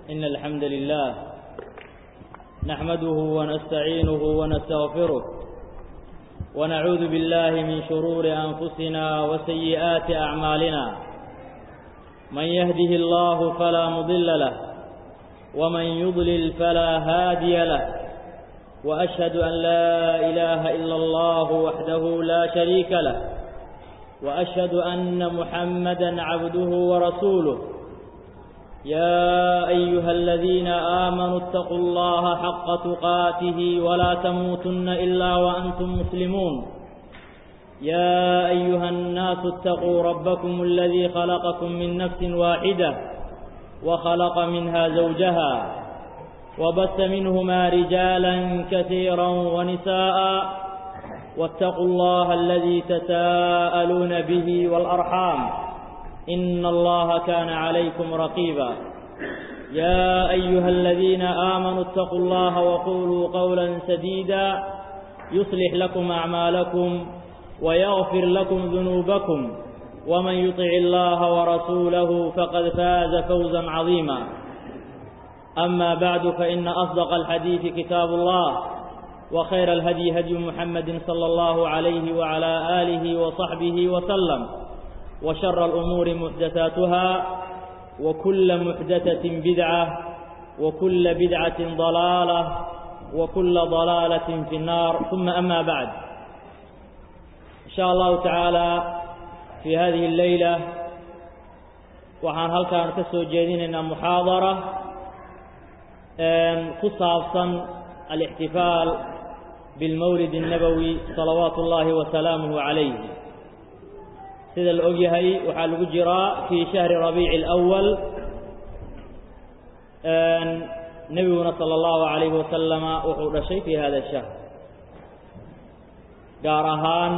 إن الحمد لله نحمده ونستعينه ونستغفره ونعوذ بالله من شرور أنفسنا وسيئات أعمالنا من يهده الله فلا مضل له ومن يضلل فلا هادي له وأشهد أن لا إله إلا الله وحده لا شريك له وأشهد أن محمدا عبده ورسوله يا أيها الذين آمنوا اتقوا الله حق تقاته ولا تموتن إلا وأنتم مسلمون يا أيها الناس اتقوا ربكم الذي خلقكم من نفس واحدة وخلق منها زوجها وبث منهما رجالا كثيرا ونساء واتقوا الله الذي تساءلون به والأرحام إن الله كان عليكم رقيبا يا أيها الذين آمنوا اتقوا الله وقولوا قولا سديدا يصلح لكم أعمالكم ويغفر لكم ذنوبكم ومن يطع الله ورسوله فقد فاز فوزا عظيما أما بعد فإن أصدق الحديث كتاب الله وخير الهدي هدي محمد صلى الله عليه وعلى آله وصحبه وسلم وشر الأمور محدثاتها وكل محدثة بدعة وكل بدعة ضلالة وكل ضلالة في النار ثم أما بعد إن شاء الله تعالى في هذه الليلة waxaan halkaan ka soo jeedinaynaa muxaadara ku saabsan alاxtifaal bilmawlid الnabowi salawaatu اllahi wasalaamuhu calayh sida la og yahay waxaa lagu jiraa fii shahri rabiici اlأwal nebiguna salى اllahu عalayhi wasalama wuxuu dhashay fii hada الshahr gaar ahaan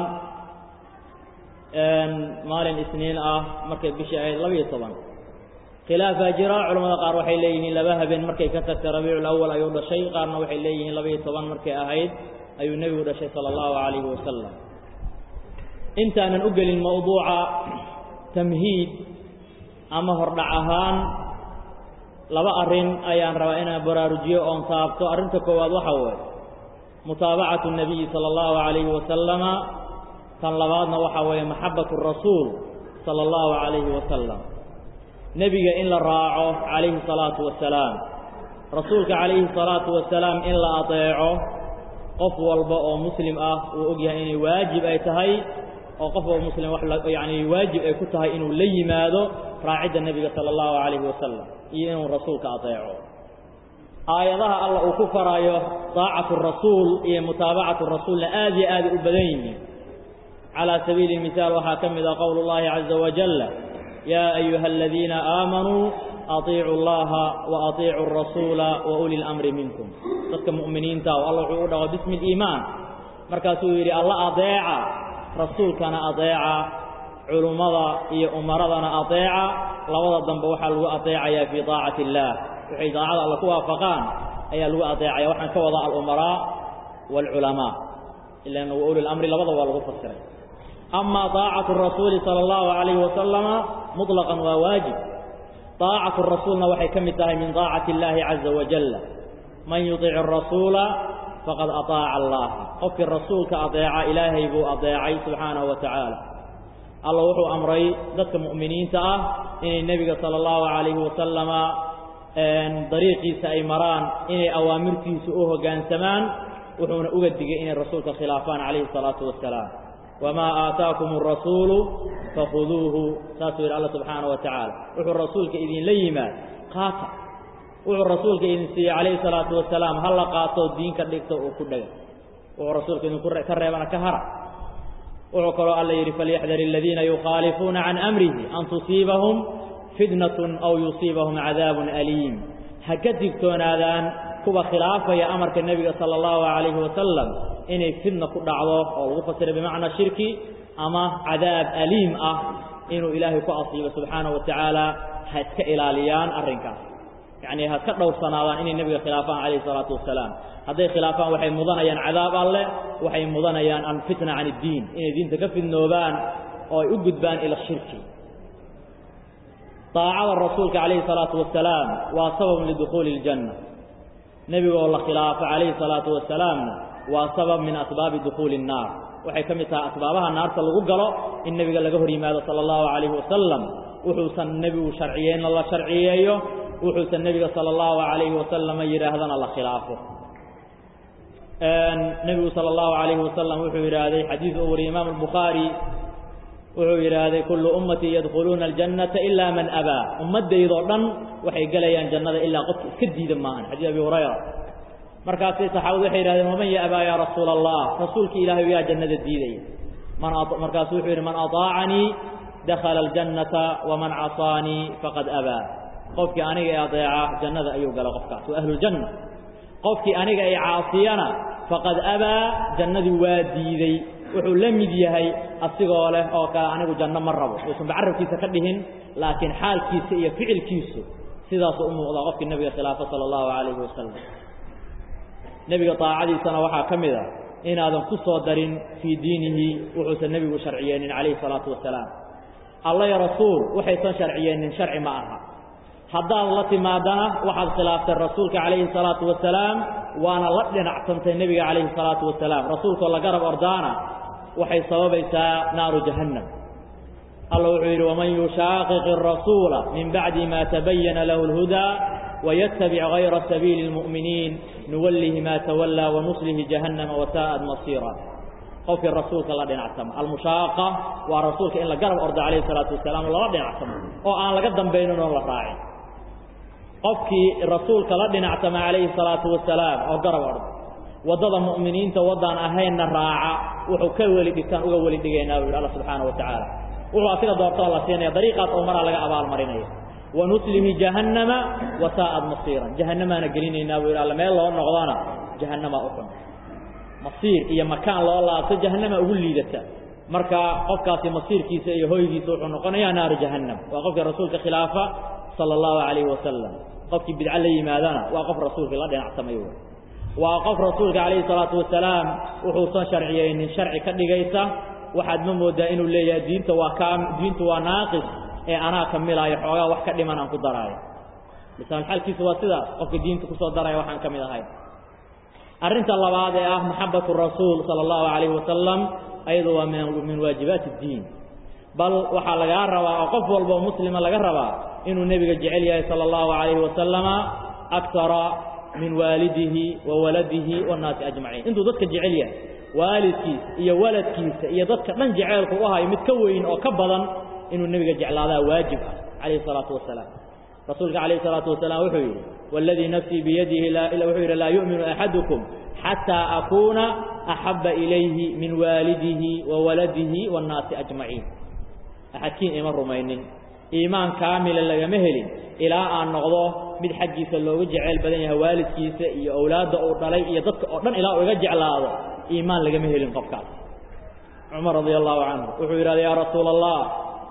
maalin isniin ah markay bishii ahayd labiyo toban khilaafaa jira culamada qaar waxay leeyihiin laba habeen markay ka tagtay rabiicu lawal ayuu dhashay qaarna waxay leeyihiin labiyo toban markay ahayd ayuu nebigu dhashay sala allahu calayhi wasalam intaanan u gelin mawduuca tamhiid ama hordhac ahaan laba arrin ayaan rabaa inaan baraarujiyo oon taabto arrinta koowaad waxa weeye mutaabacatu nabiyi sala allahu calayhi wasalama tan labaadna waxaa weeye maxabatu rasuul sala allahu calayhi wasalam nebiga in la raaco calayhi salaatu wasalaam rasuulka calayhi salaatu wasalaam in la adeeco qof walba oo muslim ah uu og yahay inay waajib ay tahay oo qof walba muslim wax yacni waajib ay ku tahay inuu la yimaado raacidda nebiga sala allahu calayhi wasalam iyo inuu rasuulka adeeco aayadaha alla uu ku faraayo daacatu rasuul iyo mutaabacatu rasuulna aad iyo aaday u badan yihiin على سبيل المثال waxaa ka mid a qول الlahi عزa وaجل يا أيuهa الذيiنa آmaنوu أطيicوا الlaha وأطيicوا الرasuuلa وأuلي الأمri miنكم dadka مؤminiinta o alla wuxuu u dhago bsم الإimaan markaasuu yidhi alla adeeca rasuulkana adeeca culummada iyo umaradana adeeca labada dambe waxaa lagu adeecaya fي طاacaة الlah waxay daacada alla ku waafaqaan ayaa lagu adeecaya waxaan ka wada alأمراء والcuلaماء ilan وأuلي الأمri labada waa lagu fasiray أma طاacaة الرasuuli salى الlahu عalayه wasalama muطلقا waa waajib طaacaة الrasuulna waxay ka mid tahay min طaacaةi الlahi عaزa وaجل man yuطic الrasuula faqad aطaaca الlah qofkii rasuulka adeeca ilaahay buu adeecay subxaanaه wa taعaalى alla wuxuu amray dadka muؤminiinta ah inay nebiga salى الlahu عalayhi wasalama dariiqiisa ay maraan inay awaamirtiisa u hoggaansamaan wuxuuna uga digay inay rasuulka khilaafaan calayhi الsalaaةu wasalaam wamaa aataakum الrasuulu fakhuduuhu saasuu yidhi alla subxaanaه wa tacaala wuxuu rasuulka idinla yimaad qaata wuxuu rasuulka idin siiyey calayhi الsalaatu wasalaam ha la qaatoo diinka dhigto uu ku dhega wuxuu rasuulka idinku ka reebana ka hara wuxuu kaloo alla yidhi falyaxdar aladiina yukhaalifuuna can amrihi an tusiibahum fitnaة aw yusiibahum cadaab aliim ha ka digtoonaadaan kuwa khilaafaya amarka nebiga sala allahu calayhi wasalam inay fidna ku dhacdo oo lagu fasiray bimacnaa shirki ama cadaab aliim ah inuu ilaahay ku asiibo subxaanahu wa tacaala ha iska ilaaliyaan arrinkaas yacnii ha iska dhowrsanaadaan inay nebiga khilaafaan calayhi salaatu wasalaam hadday khilaafaan waxay mudanayaan cadaab alleh waxay mudanayaan alfitna can iddiin inay diinta ka fidnoobaan oo ay u gudbaan ila shirki daacada rasuulka calayhi salaatu wasalaam waa sababun lidukhuuli iljanna nebigoo la khilaafo calayhi salaatu wasalaamna waa sabab min asbaabi dukhuuli innaar waxay ka mid tahay asbaabaha naarta lagu galo in nebiga laga hor yimaado sala allahu calayhi wasalam wuxuusan nebigu sharciyeyna la sharciyeeyo wuxuusan nebiga sala allahu calayhi wasalama yidhaahdana la khilaafo nebigu sala allahu calayhi wasalam wuxuu yidhaahday xadiis uu wariyey imaamu albukhaari wuxuu yidhaahday kullu ummatii yadkhuluuna aljannata ilaa man abaa ummaddaydoo dhan waxay gelayaan jannada ilaa qofka iska diida maahan xadiis abi hurayra markaasay saxaabadu waxay yidhahdeen waman ya abaa yaa rasuula allah rasuulka ilaahay yaa jannada diidaya man markaasu wuxuu yidhi man ataacanii dakhala aljannata waman casaanii faqad abaa qofkii aniga ee adeeca jannada ayuu gala qofkaas waa ahluljanna qofkii aniga ay caasiyana faqad abaa jannadii waa diiday wuxuu la mid yahay asigoo leh oo kale anigu janno ma rabo uusanba carabkiisa ka dhihin laakiin xaalkiisa iyo ficilkiisu sidaasuu u muuqdaa qofkii nebiga khilaafo sala allahu calayhi wasalam nebiga daacadiisana waxaa ka mid a inaadan ku soo darin fii diinihi wuxuusan nebigu sharciyeenin calayhi salaatu wasalaam alla ya rasuul waxaysan sharciyeenin sharci ma aha haddaad la timaadana waxaad khilaaftay rasuulka calayhi salaatu wasalaam waana la dhinacsantay nebiga calayhi salaatu wasalaam rasuulkoo la garab ordaana waxay sababaysaa naaru jahannam alla wuxuu yidhi waman yushaaqiqi arasuula min bacdi ma tabayana lahu اlhudaa ويتبع غير سبيل المؤمنين نوله ما تولى ونصله جهنم وساءت مصيرا qofkii rasuulka la dhinacsamo almushaaqa waa rasuulka in la garab ordo calayhi salaatu wasalaam lala dhinacsamo oo aan laga dambaynin oo la raacin qofkii rasuulka la dhinacsama calayhi salaatu wasalaam oo garab ordo waddada mu'miniinta waddaan ahaynna raaca wuxuu ka weli dhigtaan uga weli dhigaynaa buu yidhi alla subxaana wa tacaala wuxuu asiga doortoo la siinaya dariiqaas oo maraa laga abaalmarinaya wanuslihi jahannama wasaa'ad masiiran jahannamaana gelinaynaa buu yidhi alla meel loo noqdona jahannamaa u xun masiir iyo makaan loo laabto jahannama ugu liidata marka qofkaasi masiirkiisa iyo hoygiisa wuxuu noqonayaa naaru jahannam waa qofkii rasuulka khilaafa sala allahu calayhi wasalam qofkii bidco la yimaadana waa qof rasuulkii la dhinacsamay wey waa qof rasuulka calayhi salaatu wasalaam wuxuusan sharciyeynin sharci ka dhigaysa waxaad ma moodaa inuu leeyahay diinta waa kaa diintu waa naaqis ee anaa kamilaayo xoogaa wax ka dhiman aan ku daraayo lisaan xalkiisa waa sidaas qofka diinta kusoo daraya waxaan ka mid ahay arrinta labaad ee ah maxabatu rasuul sala allahu calayhi wasalam ayadu waa min waajibaati اddiin bal waxaa lagaa rabaa oo qof walba oo muslima laga rabaa inuu nebiga jecel yahay sala allahu calayhi wasalama akara min waalidihi wa waladihi waannaasi ajmaciin intuu dadka jecel yahay waalidkiisa iyo waladkiisa iyo dadka dhan jeceelku u hayo mid ka weyn oo ka badan inuu nebiga jeclaadaa waajib ah calayhi salaatu wasalaam rasuulka calayhi salaatu wasalaam wuxuu yidhi waladii nafsii biyadihi wuxuu yidhi laa yu'minu axadukum xataa akuuna axabba ilayhi min waalidihi wa waladihi waannaasi ajmaciin axadkiin ima rumaynin iimaan kaamila lagama helin ilaa aan noqdo mid xaggiisa looga jeceyl badan yahay waalidkiisa iyo owlaadda uu dhalay iyo dadka oo dhan ilaa uu iga jeclaado iimaan lagama helin qofkaas cumar radia allahu canhu wuxuu yidhahda yaa rasuula allah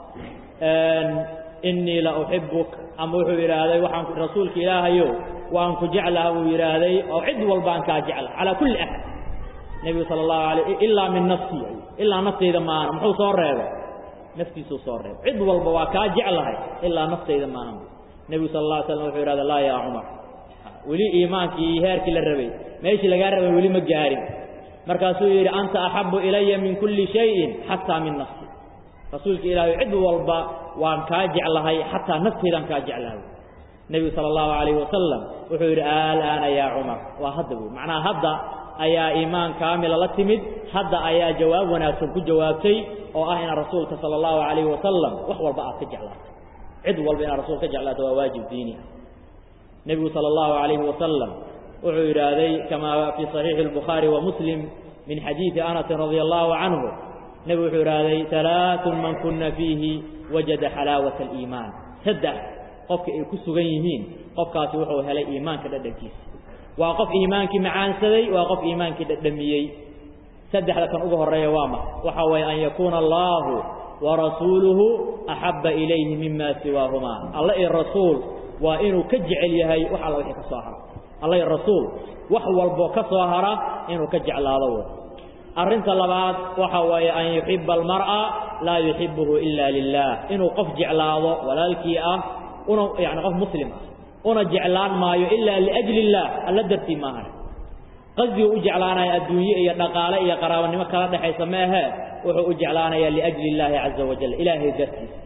innii la uxibuk ama wuxuu yidhaahday waxaan rasuulka ilaahayo waan ku jeclaha buu yidhaahday oo cid walbaan kaa jecla calaa kulli axad nebigu sala allahu alay ilaa min nafsii ilaa naftayda maana muxuu soo reebay naftiisuu soo reebay cid walba waa kaa jeclahay ilaa naftayda maahan nebigu sala alla alay slam wuxuu yidhahda laa yaa cumar weli iimaankii iyo heerkii la rabay meeshii lagaa rabay weli ma gaarin markaasuu yidhi anta axabu ilaya min kulli shayin xataa min nafsi rasuulka ilaahay cid walba waan kaa jeclahay xataa naftaydaan kaa jeclahay nebigu sala allahu calayhi wasalam wuxuu yidhi alaana yaa cumar waa hadda wey macnaha hadda ayaa iimaan kaamila la timid hadda ayaa jawaab wanaagsan ku jawaabtay oo ah inaad rasuulka sala allahu calayhi wasalam wax walba aad ka jeclaato cid walba inaad rasuul ka jeclaato waa waajib diini ah nebigu sala allahu calayhi wasalam wuxuu yidhaahday kamaa fii saxiixi albukhaari wa muslim min xadiidi anasin radia allahu canhu nebigu wuxuu idhaahday alaaun man kuna fiihi wajada xalaawata aliimaan saddex qofka ay ku sugan yihiin qofkaasi wuxuu helay iimaanka dhadhankiisa waa qof iimaankii macaansaday waa qof iimaankii dhadhamiyey saddexda kan uga horreeya waa ma waxa waye an yakuuna allaahu warasuuluhu axabba ilayhi mima siwaahumaa alla iyo rasuul waa inuu ka jecel yahay wax alla wixii ka soo hara alla iyo rasuul wax walboo ka soo hara inuu ka jeclaado arrinta labaad waxa waaye an yuxiba almar'a laa yuxibuhu ila lilah inuu qof jeclaado walaalkii ah una yani qof muslim ah una jeclaan maayo ilaa liajli illaah alla dartii maahan qasdigu u jeclaanaya adduunye iyo dhaqaale iyo qaraabanimo kala dhexaysa ma ahee wuxuu u jeclaanayaa liajli illaahi caza wajal ilaahay dartiisa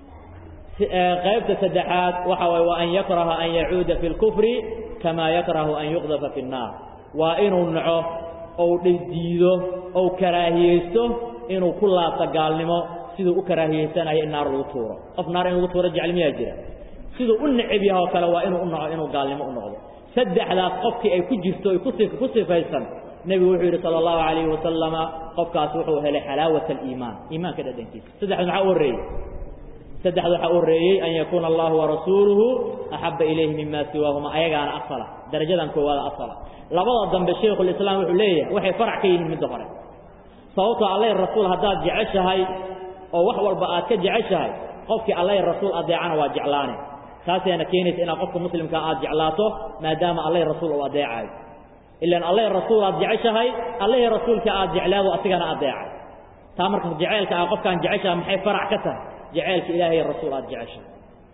qaybta saddexaad waxa waye wa an yakraha an yacuuda fi lkufri kamaa yakrahu an yuqdafa fi nnaar waa inuu naco ou diido ou karaahiyeysto inuu ku laabto gaalnimo siduu u karaahiyeysanayo in naar lagu tuuro qof naar in lagu tuuro jecel miyaa jira siduu u necab yaha oo kale waa inuu u naco inuu gaalnimo u noqdo saddexdaas qofkii ay ku jirto ay ku sifaysan nebigu wuxuu yidhi sala allahu calayhi wasalama qofkaas wuxuu helay xalaawat aliimaan iimaanka dhadhankiisa saddexda maxaa u horreeyey saddexda waxaa u horreeyey an yakuuna allahu warasuuluhu axabba ilayhi mima siwaahuma ayagaana asala darajadan koowaada asala labada dambe shaykhulislaam wuxuu leeyahay waxay farac ka yihiin midda hore sababtoo alla rasuul haddaad jeceshahay oo wax walba aad ka jeceshahay qofkii alla rasuul adeecana waa jeclaane taasayna keenaysa inaad qofka muslimkaa aad jeclaato maadaama alla rasuul uu adeecayo ilaan alla rasuul aad jeceshahay allahi rasuulka aad jeclaado asigana adeecay taa marka jeceelka ah qofkaan jeceshaha maxay farac ka tahay jeceelka ilaahay rasuul aad jeceshahay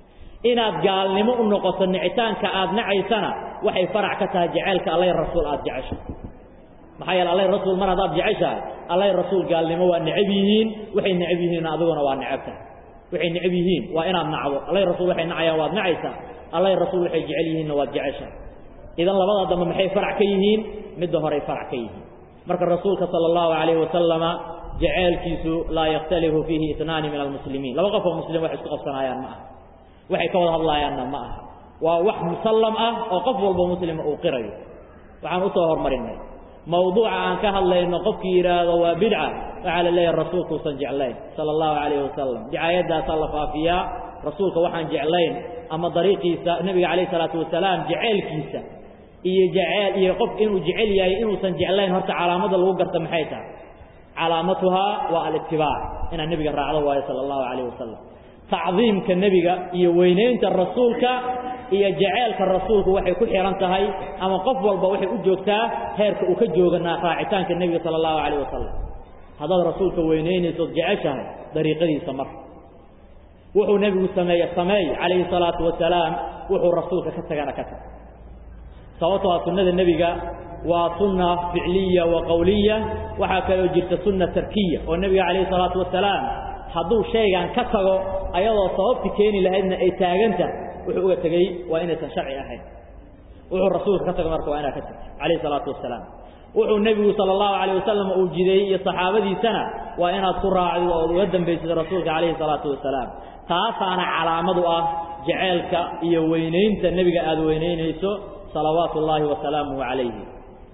inaad gaalnimo u noqoto nicitaanka aad nacaysana waxay farac ka tahay jeceelka allahi rasuul aad jeceshahay maxaa yeele allahi rasuul mar haddaad jeceshahay allahi rasuul gaalnimo waa necab yihiin waxay necab yihiinna adiguna waa necab tahay waxay necab yihiin waa inaad nacdo allahi rasuul waxay nacayaan waad nacaysaa allahi rasuul waxay jecel yihiinna waad jeceshahay idan labada dambe maxay farac ka yihiin midda horey farac ka yihiin marka rasuulka sala allahu calayhi wasalama jaceelkiisu laa yakhtalifu fiihi itnaani min almuslimiin laba qof oo muslim wax isku qabsanayaan ma aha waxay ka wada hadlaayaanna ma aha waa wax musallam ah oo qof walba muslima uu qirayo waxaan usoo hormarinay mawduuca aan ka hadlayno qofkii yidhaahdo waa bidca waxaa la leeyahay rasuulkuusan jeclayn sala allahu calayhi wasalam dicaayadaasaa la faafiyaa rasuulka waxaan jeclayn ama dariiqiisa nebiga calayh isalaatu wasalaam jeceelkiisa iyo jeceel iyo qof inuu jecel yahay inuusan jeclayn horta calaamada lagu garta maxay tahay calaamatuhaa waa alitibaac inaad nebiga raacdo waayo sala allahu calayh wasalam tacdiimka nebiga iyo weynaynta rasuulka iyo jaceelka rasuulku waxay ku xihan tahay ama qof walba waxay u joogtaa heerka uu ka jooganaa raacitaanka nebiga sala allahu calayh wasalam haddaad rasuulka weynaynaysood jeceshahay dariiqadiisa mar wuxuu nebigu sameeye sameey calayhi salaatu wasalaam wuxuu rasuulka ka tagana ka tag sababtoo a sunnada nebiga waa sunna ficliya wa qowliya waxaa kaloo jirta sunna tarkiya oo nebiga calayhi salaatu wasalaam hadduu shaygan ka tago ayadoo sababti keeni lahaydna ay taaganta wuxuu uga tegey waa inaysan sharci ahayn wuxuu rasuulka ka tago marka waa inaad ka tagto calayhi salaatu wasalaam wuxuu nebigu sala allahu calayh wasalam uu jideeyey iyo saxaabadiisana waa inaad ku raacdo ood uga dambaysid rasuulka calayhi salaatu wasalaam taasaana calaamadu ah jaceelka iyo weynaynta nebiga aada weynaynayso salawaatu ullaahi wasalaamuhu calayhi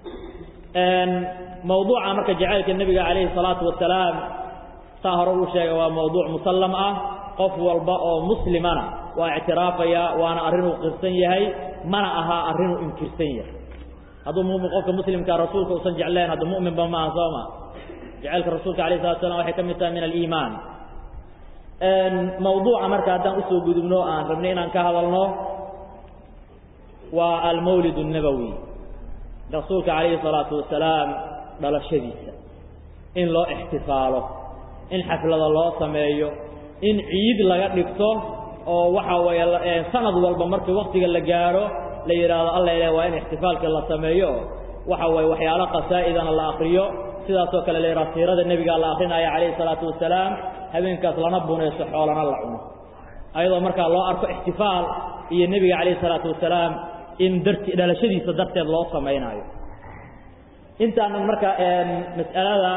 mawduuca marka jaceylka nebiga calayhi salaatu wasalaam saa hore uu sheegay waa mawduuc musallam ah qof walba oo muslimana waa ictiraafaya waana arrinuu qirsan yahay mana ahaa arrinuu inkirsan yahay hadduu mumin qofka muslimkaa rasuulka usan jeclayn hadda mu'minba ma aha sooma jaceylka rasuulka alayh salatu slam waxay ka mid tahay min aliimaan mawduuca marka haddaan usoo gudubno aan rabnay inaan ka hadalno waa almawlid الnabowi rasuulka calayhi الsalaatu wasalaam dhalashadiisa in loo ixtifaalo in xaflada loo sameeyo in ciid laga dhigto oo waxa weeye sanad walba markii waktiga la gaadho la yidhaahdo alla ilaah waa in ixtifaalkii la sameeyo waxa weeye waxyaalo qasaa'idana la akriyo sidaasoo kale la yidhaha siirada nebigaa la akrinaya calayhi الsalaatu wasalaam habeenkaas lana bunayso xoolana la cuno ayadoo markaa loo arko ixtifaal iyo nebiga calayhi الsalaatu wasalaam in darti dhalashadiisa darteed loo samaynaayo intaanan marka mas'alada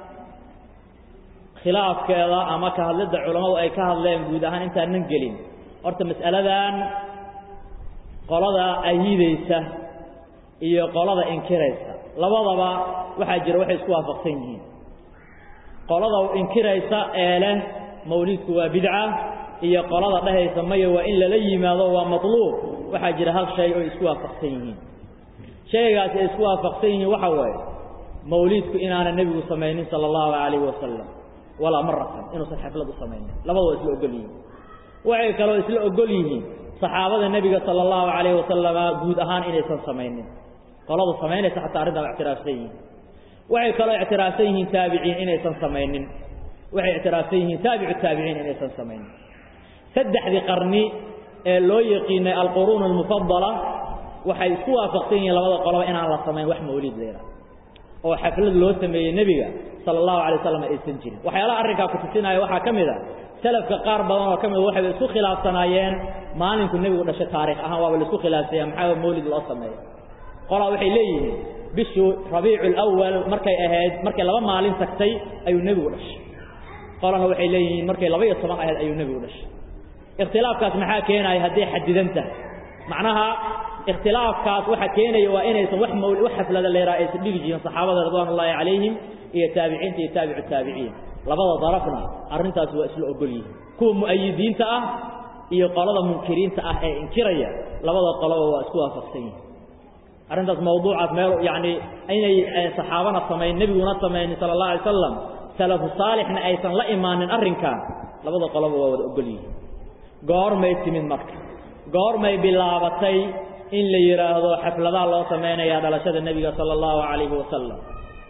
khilaafkeeda ama ka hadlidda culammadu ay ka hadleen guud ahaan intaanan gelin horta mas'aladan qolada ahiidaysa iyo qolada inkiraysa labadaba waxaa jira waxay isku waafaqsan yihiin qolada inkiraysa ee leh mawliidku waa bidca iyo qolada dhehaysa maya waa in lala yimaado waa matluub waxaa jira hal shay oo isku waafaqsan yihiin shaygaasi ay isku waafaqsan yihiin waxa waaye mawliidku inaana nebigu samaynin sala allahu calayhi wasalam walaa maratan inuusan xaflad u samaynin labada waa isla ogol yihiin waxay kaloo isla ogol yihiin saxaabada nebiga sala allahu calayhi wasalama guud ahaan inaysan samaynin qoladu samaynaysa xataa arrintaa waa ictiraafsan yihiin waxay kaloo ictiraafsan yihiin taabiciin inaysan samaynin waxay ictiraafsan yihiin taabicu taabiciin inaysan samaynin saddexdii qarni ee loo yaqiinay alquruun almufadala waxay isku waafaqsan yihiin labada qoloba inaan la samayn wax mawlid leera oo xaflad loo sameeyey nebiga sala allahu alay wasalam aysan jirin waxyaalaha arrinkaa ku tusinaya waxaa ka mid a salafka qaar badan oo ka mid waxay isku khilaafsanaayeen maalinku nebigu dhashay taarikh ahaan waaba la isku khilaafsanya maxaa mawlid loo sameeya qolaa waxay leeyihiin bishuu rabiicu lawal markay ahayd markay laba maalin tagtay ayuu nebigu dhashay qolana waxay leeyihiin markay laba iyo toban ahayd ayuu nebigu dhashay ikhtilaafkaas maxaa keenaya hadday xadidan tahay macnaha ikhtilaafkaas waxa keenaya waa inaysan wax mawli wax xaflada leeraa aysan dhigi jirin saxaabada ridwaan ullaahi calayhim iyo taabiciinta iyo taabicu taabiciin labada darafna arrintaas waa isla ogol yihiin kuwa mu'ayidiinta ah iyo qolada munkiriinta ah ee inkiraya labada qoloba waa isku waafaqsan yihiin arrintaas mawduucaas meel yacni inay saxaabana samayn nebiguna samaynin sala allah alay wasalam salafu saalixna aysan la imaanin arrinkan labada qoloba waa wada ogol yihiin goormay timid marka goormay bilaabatay in la yidhaahdo xafladaha loo samaynayaa dhalashada nebiga sala allahu calayhi wasalam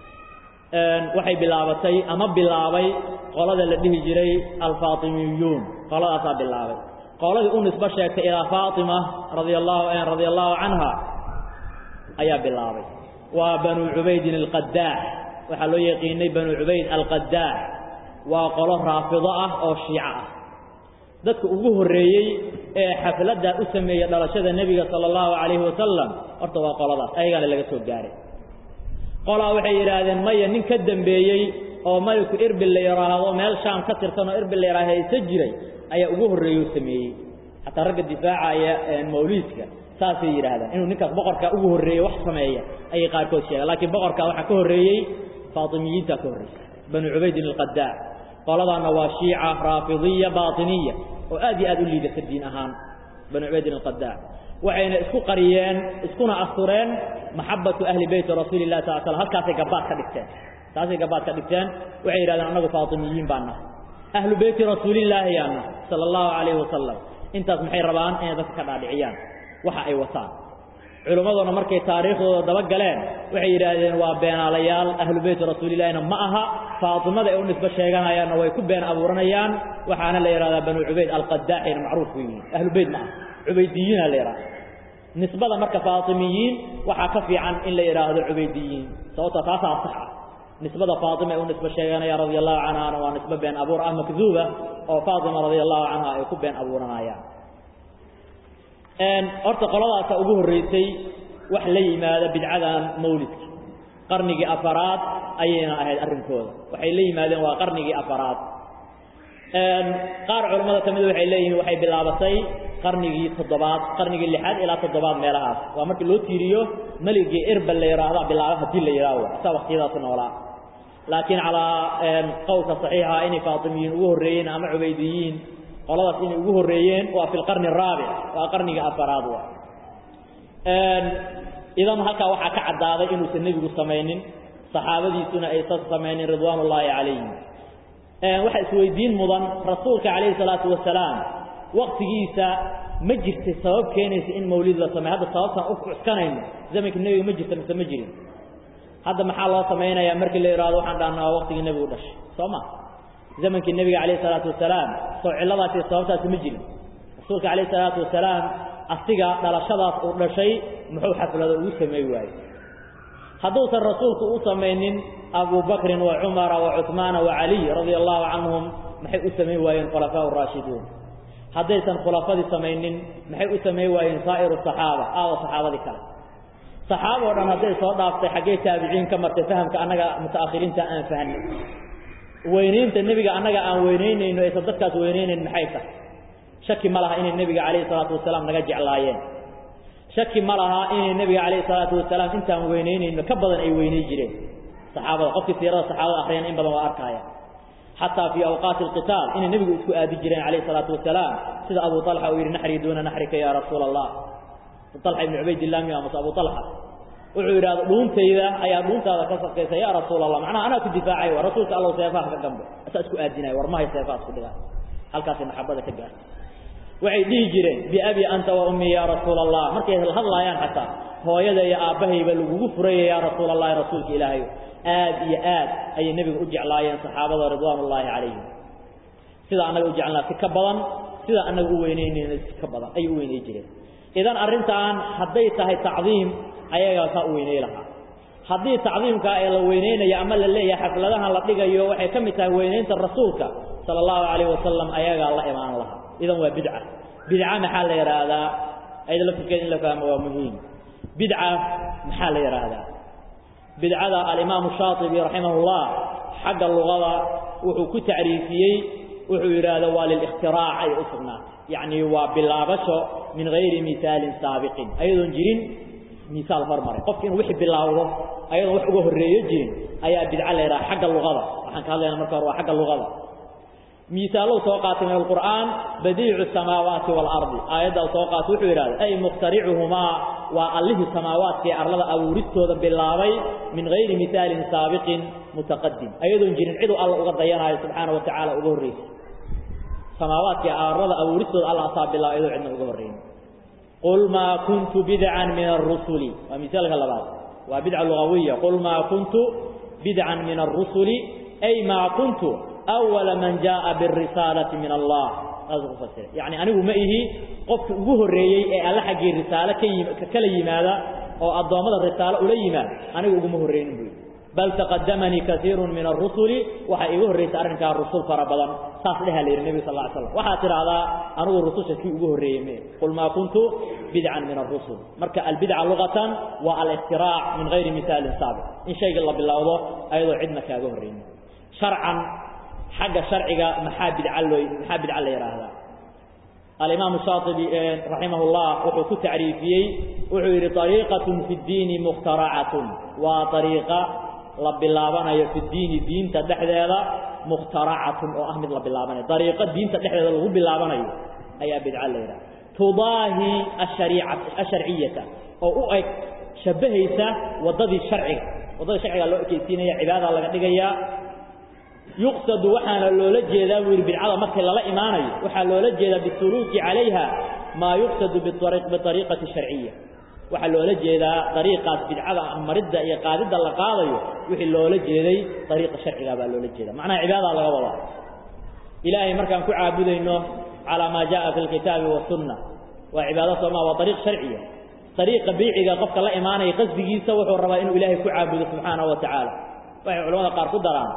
waxay bilaabatay ama bilaabay qolada la dhihi jiray alfaatimiyuun qoladaasaa bilaabay qoladii u nisbo sheegtay ilaa faatima radia allahu radia allahu canha ayaa bilaabay waa banu cubaydin alqadaax waxaa loo yaqiinay banu cubayd alqadaax waa qolo raafido ah oo shiico ah dadka ugu horreeyey ee xafladda u sameeyey dhalashada nebiga sala allahu calayhi wasalam horta waa qoladaas ayagaana laga soo gaaray qolaa waxay yidhaahdeen maya nin ka dambeeyey oo maliku irbil la yidhaahdo meel shaam ka tirsan oo irbil la yidhahdo haysa jiray ayaa ugu horreeyey u sameeyey xataa ragga difaacaya mawliidka saasay yidhaahdaan inuu ninkaas boqorkaa ugu horreeyey wax sameeya ayay qaarkood sheegaan laakiin boqorkaa waxaa ka horreeyey faatimiyiintaa ka horreysay banu cubaydin alqadaac qoladaana waa shiica raafidiya baatiniya oo aad iyo aad u liidata diin ahaan banu cubaydin alqadaac waxayna isku qariyeen iskuna astureen maxabatu ahli beyti rasuuli lah sal slam halkaasay gabaad ka dhigteen taasay gabaad ka dhigteen waxay yidhahdeen annagu faatimiyiin baan nahay ahlu beyti rasuulillaahi yaan nahay sala allahu calayhi wasalam intaas maxay rabaan inay dadka ka dhaadhiciyaan waxa ay wataan culimmaduna markay taariikhdooda daba galeen waxay yidhaahdeen waa beenaalayaal ahlu beyti rasuulillahina ma aha faatimada ay u nisbo sheeganayaanna way ku been abuuranayaan waxaana la yidhahdaa banu cubayd alqadaaxina macruuf ku yihiin ahlu beyt ma aha cubaydiyiina la yidhahda nisbada marka faatimiyiin waxaa ka fiican in la yidhaahdo cubaydiyiin sababta taasaa sax ah nisbada faatima ay u nisbo sheeganaya radia allahu canhana waa nisbo been abuur ah makduuba oo faatima radia allahu canha ay ku been abuuranayaan horta qoladaasa ugu horreysay wax la yimaada bidcadan mawlidka qarnigii afaraad ayayna ahayd arrinkooda waxay la yimaadeen waa qarnigii afaraad qaar culammada ka mida waxay leeyihiin waxay bilaabatay qarnigii toddobaad qarnigii lixaad ilaa toddobaad meelahaas waa markii loo tiiriyo meligii irbal la yidhaahda bilaaba haddii la yidhahdo asaa waqtiyadaas noolaa laakiin calaa qowlka saxiixa inay faatimiyiin ugu horreeyeen ama cubaydiyiin qoladaas inay ugu horreeyeen waa fi lqarni araabic waa qarnigii afaraad wa idan halkaa waxaa ka caddaaday inuusan nebigu samaynin saxaabadiisuna aysan samaynin ridwaan ullaahi calayhim waxaa isweydiin mudan rasuulka calayhi salaatu wasalaam waktigiisa ma jirtay sabab keenaysa in mawlid la sameeyo hadda sababtaan u cuskanayno zamankii nebiga ma jirta mise ma jirin hadda maxaa loo samaynayaa markii la yidhahdo waxaan dhahnaa waa waqtigii nebigu dhashay soo ma zamankii nebiga calayhi salaatu wasalaam soo cilladaasi sababtaasi ma jirin rasuulka calayhi salaatu wasalaam asiga dhalashadaas uu dhashay muxuu xaflado ugu sameey waayey hadduusan rasuulku u samaynin abu bakrin wa cumara wa cuhmaana wa caliy radia allahu canhum maxay u samayn waayeen khulafaa raashiduun haddaysan khulafadii samaynin maxay u samayn waayeen saa'iru saxaaba aawa saxaabadii kale saxaaba o dhan hadday soo dhaaftay xaggee taabiciin ka martay fahamka annaga muta'akhiriinta aan fahanay weynaynta nebiga annaga aan weynaynayno aysan dadkaas weynaynayn maxay tahay shaki ma laha inay nebiga calayhi salaatu wasalaam naga jeclaayeen shaki ma laha inay nebiga calayhi salaatu wasalaam intaan weynaynayno ka badan ay weynay jireen saxaabada qofkii siirada saxaabada akhriyana in badan waa arkaaya xataa fii awqaati alqitaal inay nebigu isku aadi jireen calayhi salaatu wasalaam sida abu talxa uu yidhi naxrii duuna naxrika yaa rasuula allah talxa ibnu cubaydillah miya mase abu talxa wuxuu yidhahda dhuuntayda ayaa dhuuntaada ka sakaysa yaa rasuul allah macnaha anaa ku difaacay wa rasuulka allow seefaha ka gambe asaa isku aadinaya war mahay seefaha isku dhigaa halkaasay maxabada ka gaartay waxay dhihi jireen biabi anta wa ummii yaa rasuula allah markay hadlaayaan xataa hooyada iyo aabbahayba lagugu furaya yaa rasuula allahi rasuulka ilaahay aad iyo aad ayay nebiga u jeclaayeen saxaabada ridwaan ullaahi calayhim sida annaga u jeclaa si ka badan sida annaga u weynaynayna si ka badan ayay u weynay jireen idan arrintan hadday tahay tacdiim ayagaa saa u weynay lahaa haddii tacdiimkaa ee la weynaynayo ama la leeyahay xafladahan la dhigayo waxay ka mid tahay weynaynta rasuulka sala allahu calayh wasalam ayagaa la imaan lahaa idan waa bidca bidca maxaa la yidhaahdaa ayada laftirkeeda in la fahmo waa muhiim bidca maxaa la yidhaahdaa bidcada alimaamu shaatibi raximahullah xagga luqada wuxuu ku tacriifiyey wuxuu yidhaahda waa lilikhtiraac ay u sugnaatay yacni waa bilaabasho min hayri misaalin saabiqin ayadoon jirin misaal hormaray qofki inuu wixii bilaawdo ayadoon wax uga horreeyo jirin ayaa bidca la yidhaha xagga luqada waxaan ka hadlayna marka hore waa xagga luqada miisaalou soo qaatay min alqur'aan badiicu samaawaati waalardi aayaddaa soo qaatay wuxuu yidhahda ay mukhtaricuhumaa waa allihii samaawaadka ee arlada abuuristooda bilaabay min hayri misaalin saabiqin mutaqadim ayadoon jirin ciduu alla uga dayanaayo subxaana wa tacaala uga horraysa samaawaadka ee arlada abuuristooda alla asaa bilaabay iyadoo cidna uga horrayn qul maa kuntu bidcan min arusuli waa misaalka labaad waa bidca lugawiya qul maa kuntu bidcan min arusuli ay maa kuntu awala man jaaa birisaalati min allah saasuu ku fasiray yacni anigu ma ihi qofki ugu horreeyey ee alla xaggii risaalo ka yim kala yimaada oo addoommada risaalo ula yimaada anigu uguma horreynin buu yidhi bal taqadamanii kaiirun min arusuli waxaa iiga horraysay arrinkaa rusul fara badan saas dheha la yidhi nebiga sal ly slam waxaad tidhaahdaa anigu rususha kii ugu horreeyey me qul maa kuntu bidcan min arusul marka albidca luqatan waa alikhtiraac min hayri misaalin saabiq in shayga la bilowdo ayadoo cidna kaaga horreynin sharcan xagga sharciga maxaa bidca loo maxaa bidca la yidhaahdaa alimaamu shaatibi raximah llah wuxuu ku tacriifiyey wuxuu yidhi ariiqatun fi ddiini mukhtaracatun waa ariiqa la bilaabanayo fi diini diinta dhexdeeda mukhtaracatun oo ah mid la bilaabanayo ariiqo diinta dhexdeeda lagu bilaabanayo ayaa bidca la yidhaha tudaahi asharciyata oo u eg shabbahaysa waddadii sharciga waddadii sharciga loo ekeysiinaya cibaadada laga dhigayaa yuqsadu waxaana loola jeedaa buu yidhi bidcada markii lala imaanayo waxaa loola jeedaa bisuluuki calayha maa yuqsadu biariiqati sharciya waxaa loola jeedaa ariiqaas bidcada maridda iyo qaadidda la qaadayo wixii loola jeeday ariiqa sharciga baa loola jeeda macnaha cibaadadaa laga wadaa ilaahay markaan ku caabudayno calaa maa jaءa fi lkitaabi wasunna waa cibaado sooma waa ariiq sharciya ariiqa biiciga qofka la imaanaya qasdigiisa wuxuu rabaa inuu ilaahay ku caabudo subxaanahu wa tacaala waxay culamada qaar ku daraan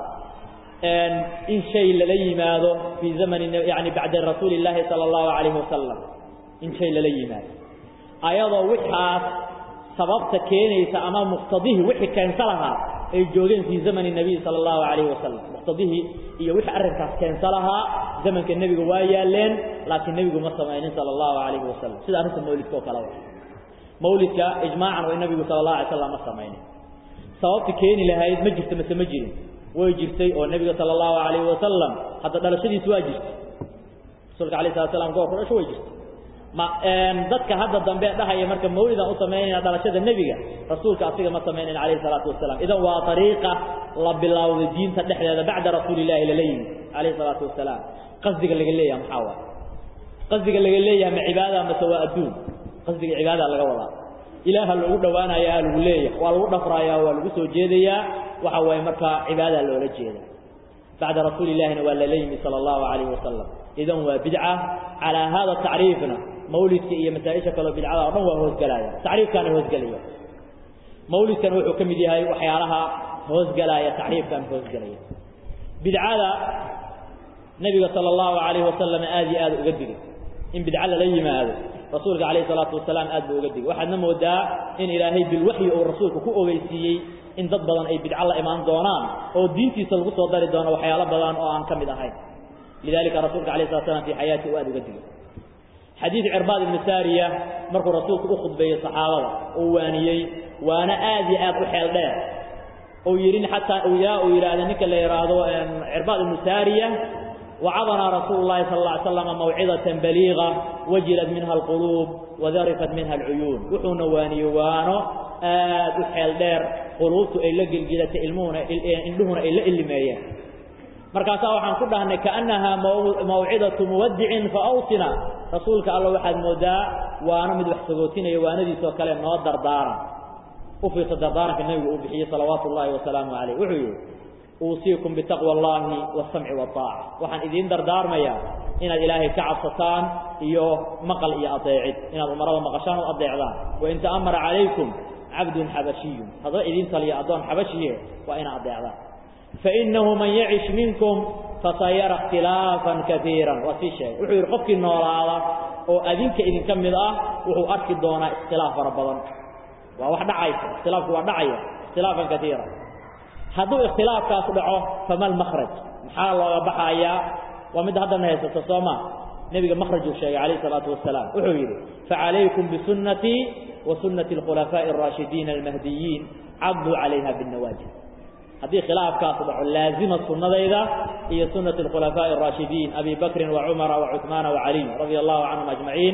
in shay lala yimaado fii zamani yani bacda rasuuli illaahi sala allahu calayhi wasalam in shay lala yimaado ayadoo wixaas sababta keenaysa ama muqtadihii wixii keensa lahaa ay joogeen fii zamani nabiy sala allahu calayhi wasalam muqtadihii iyo wixii arrinkaas keensa lahaa zamanka nebiga waa yaaleen laakiin nebigu ma samaynin sala allahu calayhi wasalam sida arrinta mawlidka oo kaleba mawlidka ijmaacan way nabigu sala allahu alay slam ma samaynin sababta keeni lahayd ma jirta mase ma jirin way jirtay oo nebiga sala allahu calayhi wasalam hadda dhalashadiisu waa jirtay rasuulka alayh salat slam goorku dhasho way jirtay ma dadka hadda dambe dhahaya marka mawlidan u samaynayna dhalashada nebiga rasuulka asiga ma samaynayn calayhi salaatu wasalaam idan waa ariiqa la bilowday diinta dhexdeeda bacda rasuulillahi lala yimid calayhi salaatu wasalaam qasdiga laga leeyaha maxaa waay qasdiga laga leeyahay ma cibaada mase waa adduun qasdiga cibaada laga wadaa ilaaha loogu dhowaanayaa lagu leeyahay waa lagu dhafrayaa waa lagu soo jeedayaa waxa waaye markaa cibaada loola jeeda bacda rasuuli illahina waa lala yimi sala allahu calayhi wasalam idan waa bidca calaa hada tacriifna mawlidka iyo masaa-isha kaleo bidcada o dhan waa hoosgalaaya tacriifkaana hoosgelaya mawlidkana wuxuu ka mid yahay waxyaalaha hoosgalaaya tacriifkan hoosgelaya bidcada nebiga sala allahu calayhi wasalam aad iyo aad uga digay in bidco lala yimaado rasuulka calayhi salaatu wasalaam aad buu uga digay waxaadna moodaa in ilaahay bilwaxyi uu rasuulka ku ogeysiiyey in dad badan ay bidco la imaan doonaan oo diintiisa lagu soo dari doono waxyaalo badan oo aan ka mid ahayn lidalika rasuulka alayh slat slam fi xayaati u aad uga digay xadiid cirbaad ibnu saariya markuu rasuulku u khudbeeyey saxaabada uu waaniyey waana aad iyo aad u xeel dheer uu yidhi xataa yaa uu yidhaahda ninka la yidhaahdo cirbaad ibnu saariya wacadanaa rasuulu llahi sal lla ly slam mawcidatan baliiqa wajilad minha alquluub wadarifat minha alcuyuun wuxuuna waaniyey waano aad u xeel dheer quluubtu ay la gelgelatay ilmuhuna indhuhuna ay la illimeeyeen markaasaa waxaan ku dhahnay kaannahaa mawcidatu muwadicin fa awsina rasuulka alla waxaad moodaa waana mid wax sagootinaya waanadiisoo kale noo dardaaran u fiirsa dardaaranka nebigu uu bixiyey salawaatu ullaahi wasalaamu calayh wuxuu yidhi uusiikum bitaqwa allaahi waasamci waaaca waxaan idiin dardaarmayaa inaad ilaahay ka cabsataan iyo maqal iyo adeecid inaad umarada maqashaan oo adeecdaan wain ta'amara calaykum cabdun xabashiyun haddaba idiin taliya addoon xabashiye waa inaad adeecdaan fainahu man yacish minkum fasayara ikhtilaafan kaiiran waa sii sheegay wuxuu yidhi qofkii noolaada oo adinka idinka mid ah wuxuu arki doonaa ikhtilaaf fara badan waa wax dhacaysa ikhtilaafku waa dhacaya ikhtilaafan kaiira hadduu ikhtilaafkaas dhaco fama lmakraj maxaa looga baxayaa waa midda haddana haysato soo ma nebiga makrajuu sheegay calayh salaatu wasalaam wuxuu yidhi facalaykum bisunnatii wa sunnati alkhulafaa'i araashidiina almahdiyiin cabduu calayha binnawaajid haddii khilaafkaas dhaco laazima sunnadayda iyo sunnati alkhulafaa'i araashidiin abi bakrin wa cumara wa cuثmaana wa caliy radia allahu canhum ajmaciin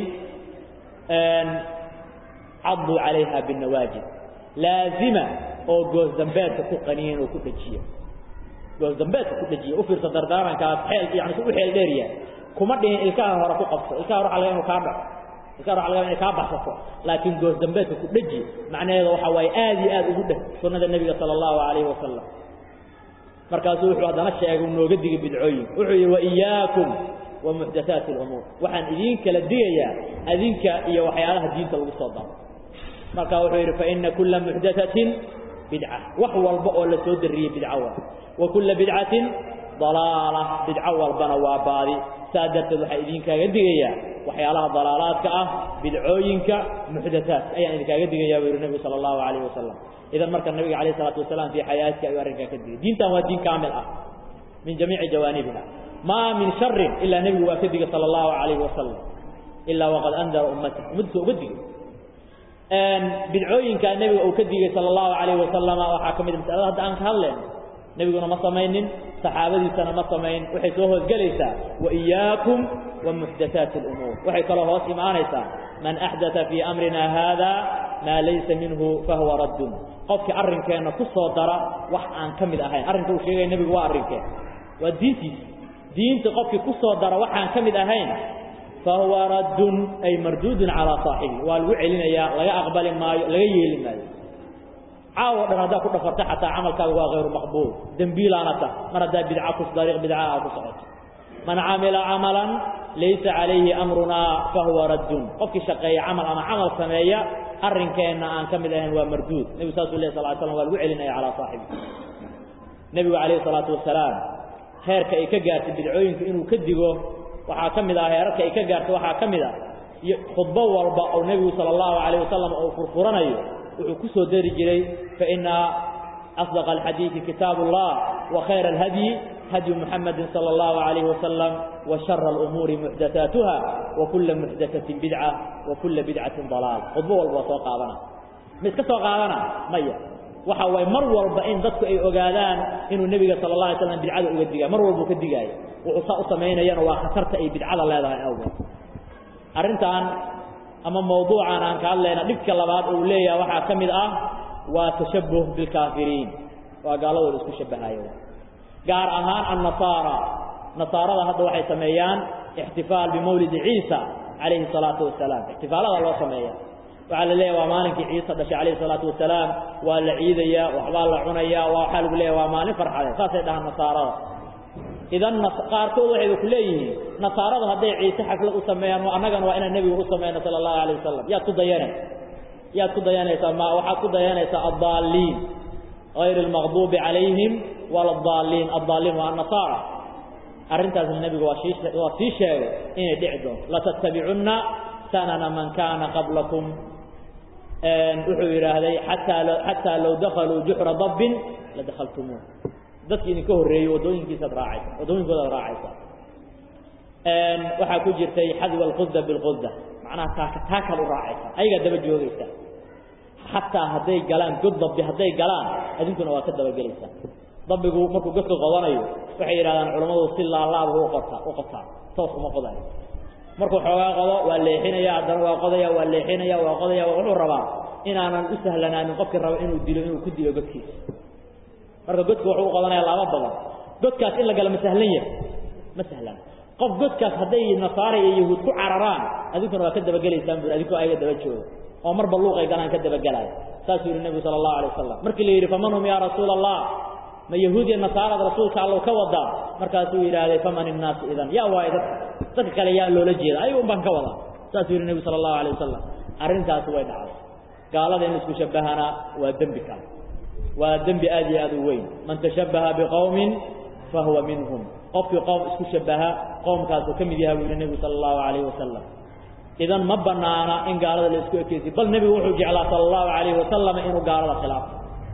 cabduu calayha binnawaajid laazima oo goosdambeedka ku qaniyan oo ku dhejiya goosdambeedka ku dhejiya u fiirsa dardaarankaas xeel yani si u xeel dheeryahay kuma dhihin ilkaha hore ku qabso ilkaha hore waxa laga inu kaa dhaco ilkaha hore waxa laga inay kaa baxsato laakiin goosdambeedka ku dheji macnaheeda waxa waaye aad iyo aad ugu dheh sunnada nebiga sala allahu calayhi wasalam markaasuu wuxuu haddana sheegay nooga digay bidcooyin wuxuu yidhi waiyaakum wa muxdathaati alumuur waxaan idiin kala digayaa adinka iyo waxyaalaha diinta lagu soo daro marka wuxuu yidhi faina kula muxdathatin bidca wax walba oo la soo dariyey bidco wa wa kula bidcatin dalaala bidco walbana waa baadi saa darteed waxaa idinkaaga digayaa waxyaalaha dalaalaadka ah bidcooyinka muxdathaadka ayaan idinkaaga digayaa buu yihi nebigu sala allahu calayhi wasalam idan marka nabiga calayh isalaatu wasalaam fii xayaatika ayuu arrinkaa ka digay diintan waa diin kaamil ah min jamiici jawaanibiha maa min sharin ilaa nebigu waa ka digay sala allahu calayhi wasalam ilaa waqad andara ummata ummaddiisa uga digay bidcooyinkaa nebiga uu ka digay sala allahu calayhi wasalama waxaa ka mid masalada hadda aan ka hadlayno nebiguna ma samaynin saxaabadiisana ma samayn waxay soo hoosgelaysaa waiyaakum wa muxdathaati alumuur waxay kaloo hoos imaanaysaa man axdatha fii amrina haada maa laysa minhu fahuwa raddun qofkii arrinkeenna ku soo dara wax aan ka mid ahayn arrinka uu sheegaya nebigu waa arrinkeen waa diintiisa diinta qofkii ku soo dara waxaan ka mid ahayn fahuwa raddun ay marduudun calaa saaxibi waa lagu celinayaa laga aqbali maayo laga yeeli maayo caawo dhan haddaa ku dhafarta xataa camalkaaga waa hayru maqbuul dembiilaana tah mar haddaa bidca ku dariiq bidca aa ku socoto man camila camalan laysa calayhi amrunaa fahuwa raddun qofkii shaqeeya camal ama camal sameeya arrinkeenna aan ka mid ahayn waa marduud nebigu saasuu leh sal slam waa lagu celinaya calaa saaxibi nebigu calayhi salaatu wasalaam heerka ay ka gaartay bidcooyinka inuu ka digo waxaa ka mid ah heerarka ay ka gaartay waxaa ka mid ah khudbo walba oo nebigu sala allahu calayh wasalam uu furfuranayo wuxuu ku soo dari jiray faina asdaqa alxadiidi kitaabu ullah wa khayra alhadyi hadyu muxamedin sala allahu calayhi wasalam wa shara alumuuri muxdathaatuha wa kulla muxdathatin bidca wa kulla bidcatin dalaal khudbo walba waa soo qaadana ma iska soo qaadana maya waxa waaye mar walba in dadku ay ogaadaan inuu nebiga sala allah alay slam bidcada uga digaayo mar walbuu ka digaayo wuxuu saa u samaynayana waa khatarta ay bidcada leedahay awgeed arrintan ama mawduucan aan ka hadlayna dhibka labaad uu leeyahay waxaa ka mid ah waa tashabuh bilkaafiriin waa gaaladooda isku shabahayo gaar ahaan annasaara nasaarada hadda waxay sameeyaan ixtifaal bimawlidi ciisa calayhi salaatu wasalaam ixtifaalada loo sameeya waxaa la leeyahy waa maalinkii ciise dhashay calayhi salaatu wasalaam waa la ciidayaa waxbaa la cunayaa waa waxaa lagu leeyahy waa maalin farxadeed saasay dhahaan nasaarada idan qaarkood waxayba ku leeyihiin nasaaradu hadday ciise xaflad u sameeyaan annagana waa inaan nebiga u sameyno sala allahu alayh wasalam yaad ku dayana yaad ku dayanaysaa ma waxaad ku dayanaysaa addaaliin غayr اlmaqdubi calayhim wala addaaliin addaaliin waa annasaara arrintaasna nebigu waa sii waa sii sheegay inay dhici doonto latattabicunna sanana man kana qablakum wuxuu yidhaahday ataa xataa low dakaluu juxra dabbin ladakhaltumuuh dadki idinka horreeyey waddooyinkiisaad raacaysa waddooyinkoodaad raacaysa waxaa ku jirtay xadwa alqusda bilqusda macnaha taaka taakaad u raacaysa ayagaa daba joogaysa xataa hadday galaan god dabbi hadday galaan adinkuna waa ka dabagelaysaa dabbigu markuu godka qodanayo waxay yidhahdaan culammadu si laalaabhu uqota u qotaa toos uma qodayo markuu xoogaa qodo waa leexinaya haddana waa qodaya waa leexinaya waa qodaya wuxuu rabaa inaanan u sahlanaanin qofkii raba inuu dilo inuu ku dilo godkiisa marka godka wuxuu u qodanaya laba badan godkaas in la gala ma sahlan yahay ma sahlan qof godkaas hadday nasaara iyo yahuud ku cararaan adinkuna waa ka dabagelaysaan buri adinkoo ayaga daba jooga oo marba luuqay galaan ka dabagelaya saasuu yihi nebigu sala allahu alay wasalam markii la yidhi faman hum yaa rasuula allah ma yahuud iyo nasaarada rasuulka allow ka wadaa markaasuu yidhaahday faman innaasu idan yaa waayo dadka dadka kale yaa loola jeeda ayaga un baan ka wadaa saasuu yihi nebigu sala allahu alay wasalam arrintaasi way dhacday gaalada in isku shabbahana waa dembi kale waa dembi aad iyo aad u weyn man tashabbaha biqowmin fahuwa minhum qofkii qoom isku shabbaha qoomkaasuu ka mid yahay buu yihi nebigu sala allahu calayhi wasalam idan ma banaana in gaalada la isku ekeysiy bal nebigu wuxuu jeclaa sala allahu calayhi wasalam inuu gaalada khilaafo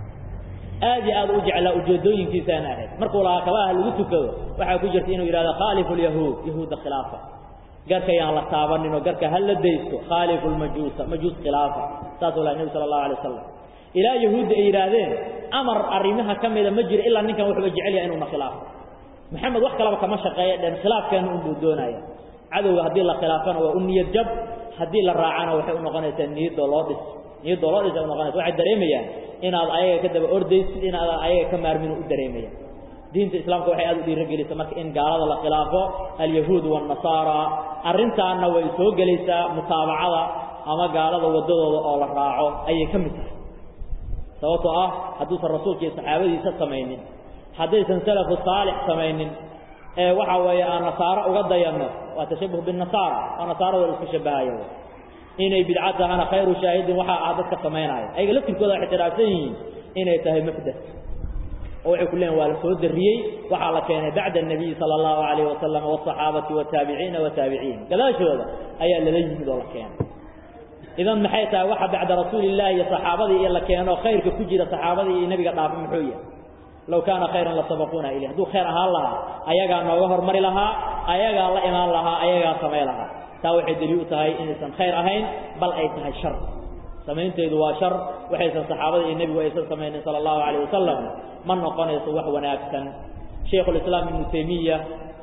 aad iyo aad u jeclaa ujeedooyinkiisaana ahayd markuu lahaa kabaha lagu tukado waxaa ku jirta inuu yidhahdo khaalifu lyahuud yahuudda khilaafa garka yaan la taabanin oo garka ha la daysto khaalifu lmajuusa majuus khilaafa saasuu lahay nebi sala allahu alay wasalam ilaa yahuudda ay yidhaahdeen amar arrimaha ka mida ma jiro ilaa ninkan wuxuuba jecel yahay inuuna khilaafo maxamed wax kalaba kama shaqeeya dhen khilaafkeena unbuu doonaya cadowga haddii la khilaafana waa u niyad jab haddii la raacana waxay unoqonaysaa niyadoo loo dhis niyadoo loo dhis ay unoqonaysa waxay dareemayaan inaad ayaga ka daba ordaysid inaadan ayaga ka maarminu u dareemayaan diinta islaamka waxay aad u dhiirogelisa marka in gaalada la khilaafo alyahuud waannasaara arrintaanna way soo gelaysaa mutaabacada ama gaalada waddadooda oo la raaco ayay ka mid tahay sababtoo ah hadduusan rasuulka iyo saxaabadiisa samaynin haddaysan salafu saalix samaynin ee waxa weeye aan nasaaro uga dayanno waa tashabuh binnasaara oo nasaarada la isku shabbahaya inay bidca tahana khayru shaahidin waxaa ah dadka samaynaya ayaga laftirkooda waxay khilaafsan yihiin inay tahay mafdas oo waxay ku leeyihin waa la soo darriyey waxaa la keenay bacda الnabiyi salى اllahu alayh wasalam wالصaxaabati wataabiciina wataabiciin gadaashooda ayaa lala yimid oo la keenay idan maxay tahay waxa bacda rasuuli illahi iyo saxaabadii iyo la keeno khayrka ku jira saxaabadii iyo nebiga dhaafa muxuu yahay low kaana khayran lasabaquuna ilayh hadduu khayr ahaan lahaa ayagaa nooga hormari lahaa ayagaa la imaan lahaa ayagaa samay lahaa taa waxay daliil u tahay inaysan khayr ahayn bal ay tahay shar samaynteedu waa shar waxaysan saxaabada iyo nebigu aysan samaynin sala allahu calayh wasalam ma noqonayso wax wanaagsan shaykhulislaam ibnu taymiya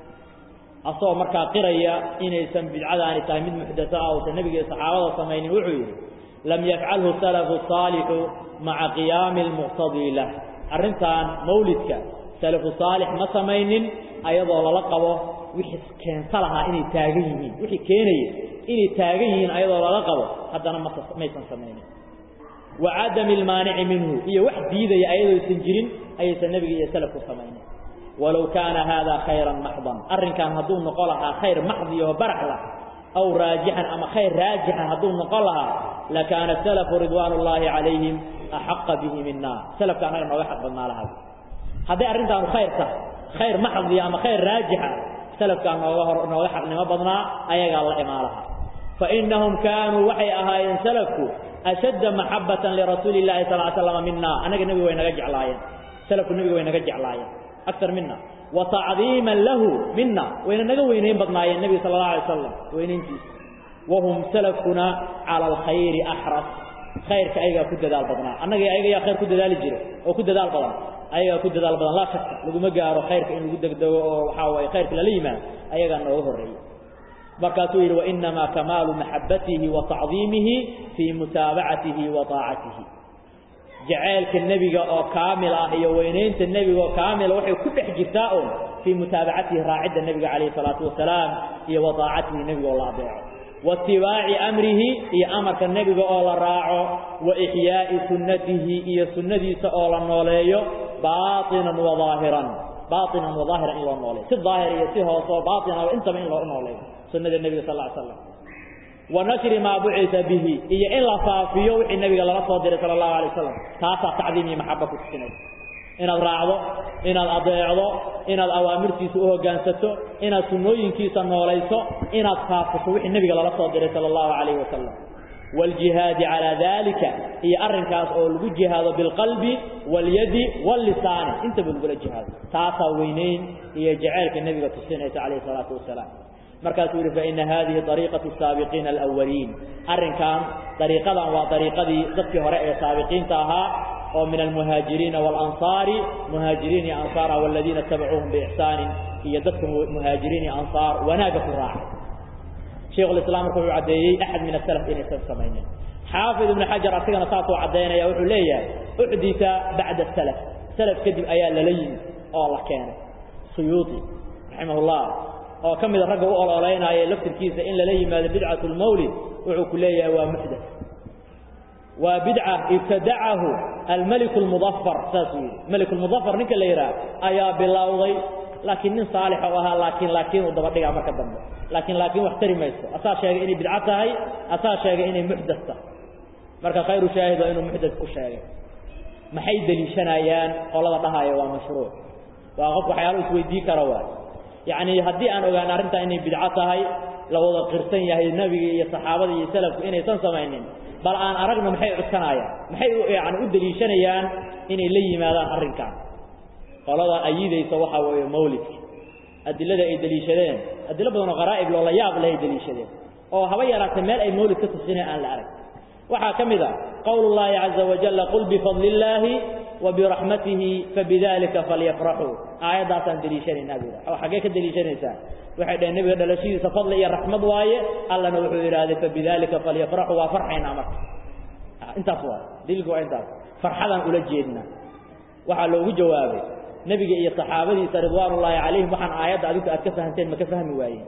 asagoo markaa qiraya inaysan bidcadaani tahay mid muxdasa ah uusan nebiga iyo saxaabada samaynin wuxuu yidhi lam yafcalhu salafu saalixu maca qiyaami almuqtadii lah arrintan mawlidka salafu saalix ma samaynin ayadoo lala qabo wixii keensa lahaa inay taagan yihiin wixii keenaya inay taagan yihiin ayadoo lala qabo haddana ma maysan samaynin wa cadami almaanici minhu iyo wax diidaya ayadooysan jirin ayaysan nebiga iyo salafku samaynin walow kaana haadaa khayran maxdan arrinkan hadduu noqon lahaa khayr maxdi oo barax lah aw raajixan ama khayr raajixa hadduu noqon lahaa lakaana salafu ridwaan ullaahi calayhim axaqa bihi mina salafka annaga nooga xaq badnaa lahaa hadday arrintaanu khayr tahay khayr maxdiya ama khayr raajixa salafkaa nooga hor nooga xaqnimo badnaa ayagaa la imaan lahaa fainahum kaanuu waxay ahaayeen salafku ashadda maxabatan lirasuuli llahi sal l slam mina annaga nebiga way naga jeclaayeen salafku nebiga way naga jeclaayeen aktar mina wa tacdiiman lahu mina wayna naga weynayn badnaayeen nebiga sala allah alay slam weynayntiisa wahum salafkuna cala alkhayri axras khayrka ayagaa ku dadaal badnaa annaga ayaga yaa khayr ku dadaali jira oo ku dadaal badan ayagaa ku dadaal badan laa shaka laguma gaaro khayrka in lagu degdego oo waxaa waye khayrka lala yimaado ayagaa nooga horreeya markaasuu yidhi wainamaa kamaalu maxabatihi wa tacdiimihi fii mutaabacatihi wa taacatihi jaceylka nebiga oo kaamil ah iyo weynaynta nebiga oo kaamila waxay ku dhex jirtaa un fii mutaabacatihi raacidda nebiga calayhi salaatu wasalaam iyo wa taacatihi nebiga oo la adeeco waitibaaci amrihi iyo amarka nebiga oo la raaco wa ixyaa'i sunnatihi iyo sunnadiisa oo la nooleeyo baainan wa daahiran baainan wa daahiran in loo nooleeyo si daahir iyo si hoose oo baaina intaba in loo nooleeyo sunnada nebiga sal ly slam wa nashri maa bucisa bihi iyo in la faafiyo wixii nebiga lala soo diray sala allahu alay wasalam taasaa tacdiim iyo maxaba ku tusinaysa inaad raacdo inaad adeecdo inaad awaamirtiisa u hoggaansato inaad sunnooyinkiisa noolayso inaad faafiso wixii nebiga lala soo diray sala allahu calayhi wasalam waaljihaadi calaa daalika iyo arrinkaas oo lagu jihaado bilqalbi waاlyadi waاllisaani intaba lagula jihaado taasaa weynayn iyo jaceylka nebiga tusinaysa calayhi salaatu wasalaam markaasuu yidhi faina hadihi ariiqatu saabiqiina alawaliin arrinkan dariiqadan waa dariiqadii dadkii hore ee saabiqiinta ahaa oo min almuhaajiriina waalansaari muhaajiriin iyo ansaar ah waladiina tabacuuhum biixsaanin iyo dadka muhaajiriin iyo ansaar wanaagga ku raacay shaykhulislaam marka wuxuu caddeeyey axad min asalaf inaysan samaynin xaafid ibnu xajar asigana saasuu caddaynaya wuxuu leeyahay uxdita bacda salaf salaf kadib ayaa lala yimid oo la keenay suyuuti raximahullah oo ka mida ragga u ololaynaya laftirkiisa in lala yimaado bidcatu lmawlid wuxuu ku leeyahay waa muxdath waa bidca ibtadacahu almeliku lmudafar saasuu yidhi meliku lmudafar ninka la yidhaah ayaa bilowday laakiin nin saalix u ahaa laakiin laakiin uu daba dhigaa marka dambe laakiin laakiin wax tari mayso asaa sheegay inay bidco tahay asaa sheegay inay muxdath tahay marka khayru shaahid waa inuu muxdath ku sheegay maxay deliishanayaan qolada dhahaya waa mashruuc waa qof waxyaalo isweydii kara waay yacni haddii aan ogaan arrintaa inay bidco tahay la wada qirsan yahay nebiga iyo saxaabada iyo salafku inaysan samaynin bal aan aragna maxay codsanayaan maxay yani u deliishanayaan inay la yimaadaan arrinkan qolada ayidaysa waxaa weeye mawlidka adilada ay deliishadeen adilo badanoo qaraa'ib loola yaab leh ay deliishadeen oo haba yaraatee meel ay mawlid ka tusineen aan la arag waxaa ka mid a qowl اllahi caza wajala qul bifadli illaahi wa biraxmatihi fabidalika falyafraxuu aayaddaasaan deliishanaynaa bu yidha xaggee ka deliishanaysaa waxay dhaheen nebiga dhalashadiisa fadli iyo raxmad waaye allana wuxuu yidhaahday fabidalika falyafraxuu waa farxaynaa marka intaas waay daliilku waa intaas farxadaan ula jeednaa waxaa loogu jawaabay nebiga iyo saxaabadiisa ridwaan ullaahi calayhim waxaan aayadda adinku aad ka fahanteen ma ka fahmi waayeen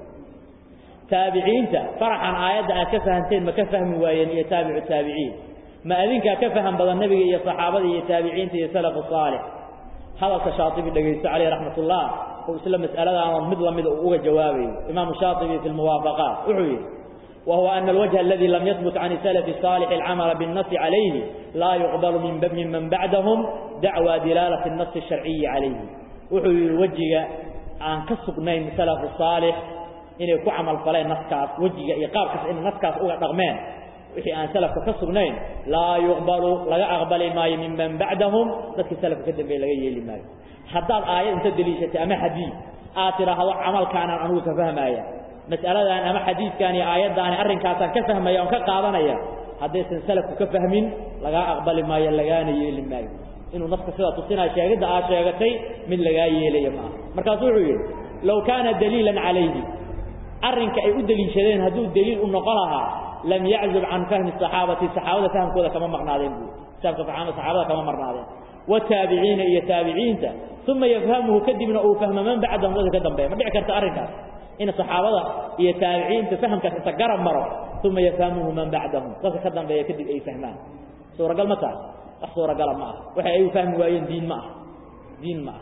taabiciinta faraxan aayadda aad ka fahanteen ma ka fahmi waayeen iyo taabicu taabiciin ma adinkaa ka faham badan nebiga iyo saxaabada iyo taabiciinta iyo salafu saalix hadalka shaatibi dhegaysto caleyh raxmatullah oo isla mas'aladaanoon mid lamida uu uga jawaabayo imaamu shaatibi fi lmuwaafaqaat wuxuu yidhi وهو أن الوجه الذي لم يثبت عن السلف الصالح العمل بالنص عليه لا يقبل من ممن بعدهم دعوى دلالة النص الشرعي عليه وحي وجه عن كسبنين سلف الصالح inay ku camal faleen naskaas wejiga iyo qaabkaas in naskaas uga dhaqmeen wixii aan salafka ka sugnayn laa yuqbalu laga aqbali maayo minman bacdahum dadkii salafka ka dambeeye laga yeeli maayo haddaad aayad inta deliishatay ama xadiid aad tidhaahdo camalkaanaan anugu ka fahmaya mas'aladan ama xadiidkaan iyo aayaddaani arrinkaasaan ka fahmaya oon ka qaadanaya haddaysan salafku ka fahmin lagaa aqbali maayo lagaana yeeli maayo inuu naska sidaa tusinaya sheegidda aad sheegatay mid lagaa yeelaya maaha markaasu wuxuu yidhi low kaana daliilan calayhi arrinka ay u deliishadeen hadduu daliil u noqon lahaa lam yaczub can fahmi saxaabati saxaabada fahamkooda kama maqnaadeen buu fahamka saxaabada kama marnaadeen wataabiciina iyo taabiciinta uma yafhamuhu kadibna uu fahmo man bacdahum dadka ka dambeeya ma dhici karta arrinkaas in saxaabada iyo taabiciinta fahamkaas inta garab maro uma yafhamuhu man bacdahum dadka ka dambeeya kadib ay fahmaan suuragal ma tahay wax suuragala ma aha waxay ay u fahmi waayeen diin ma aha diin ma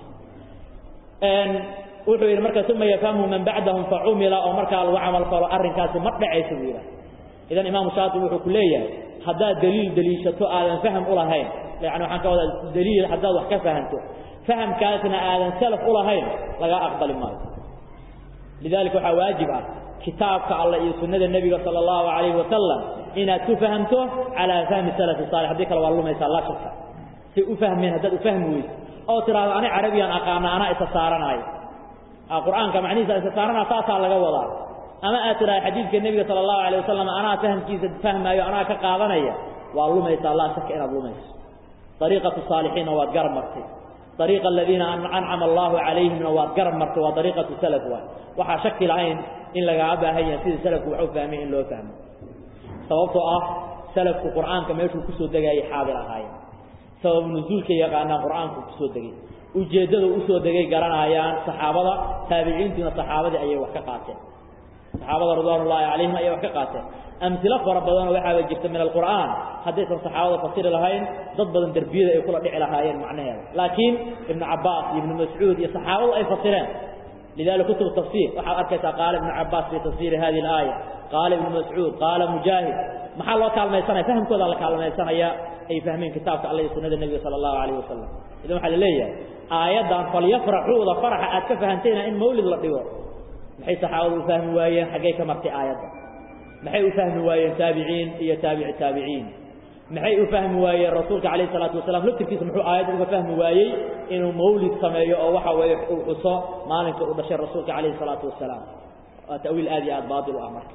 aha wuxuu yidhi marka uma yafhamhu man bacdahum facumila oo markaa lagu camal falo arrinkaasi ma dhacaysa buu yidhaha idan imaamu shaatibi wuxuu ku leeyahay haddaad daliil deliishato aadan faham u lahayn yani waxaan ka wadaa daliil haddaad wax ka fahanto fahamkaasna aadan salaf u lahayn lagaa aqbali maayo lidalika waxaa waajib ah kitaabka alla iyo sunnada nebiga sala allahu calayhi wasalam inaad ku fahamto calaa fahmi salafi saalix haddii kale waa lumaysaa laa shaka say u fahmeen haddaad u fahmi weyso oo tidhaahdo ani carabiyaan aqaana anaa isa saaranaayo qur'aanka macnihiisa isa saarana saasaa laga wadaa ama aad tidhaha xadiidka nebiga sala allahu alayh wasalam anaa fahamkiisa fahmaayo anaa ka qaadanaya waa lumaysaa laa shaka inaad lumayso ariiqatu saalixiinna waad garab martay ariiqa aladiina ancama allahu calayhimna waad garab martay waa ariiqatu salaf waay waxaa shaki lahayn in lagaa baahan yahay sidii salafku wax u fahmay in loo fahmo sababtoo ah salafku qur'aanka meeshuu kusoo degayay xaadir ahaayeen sabab nuzuulka yaqaanaa qur'aanku kusoo degay ujeeddada usoo degay garanayaan saxaabada taabiciintuna saxaabadii ayay wax ka qaateen saxaabada ridwaan ullaahi calayhim ayay wax ka qaateen amhilo fara badanoo waxaaba jirta min alqur'aan haddaysan saxaabada fasiri lahayn dad badan derbiyada ay kula dhici lahaayeen macnaheeda laakiin ibnu cabbaas iyo ibnu mascuud iyo saxaabadu ay fasireen lidalika kutub tafsiir waxaad arkaysaa qaala ibnu cabbaas fi tafsiiri hadihi alaaya qaala ibnu mascuud qaala mujaahid maxaa loo kaalmaysanaya fahamkooda la kaalmaysanaya ay fahmeen kitaabka alla iyo sunnada nebiga sala allahu calayh wasalam idan waxaa la leeyahay aayaddan falyafraxuuda faraxa aad ka fahantayna in mawlid la dhigo maxay saxaabadu u fahmi waayeen xaggay ka martay aayadda maxay u fahmi waayeen taabiciin iyo taabici taabiciin maxay u fahmi waayeen rasuulka calayhi salaatu wasalaam laftirkiisa muxuu aayadda uga fahmi waayey inuu mawlid sameeyo oo waxa weeye uu xuso maalinka uu dhashay rasuulka calayhi salaatu wasalaam waa ta'wiil aad iyo aad baatil u ah marka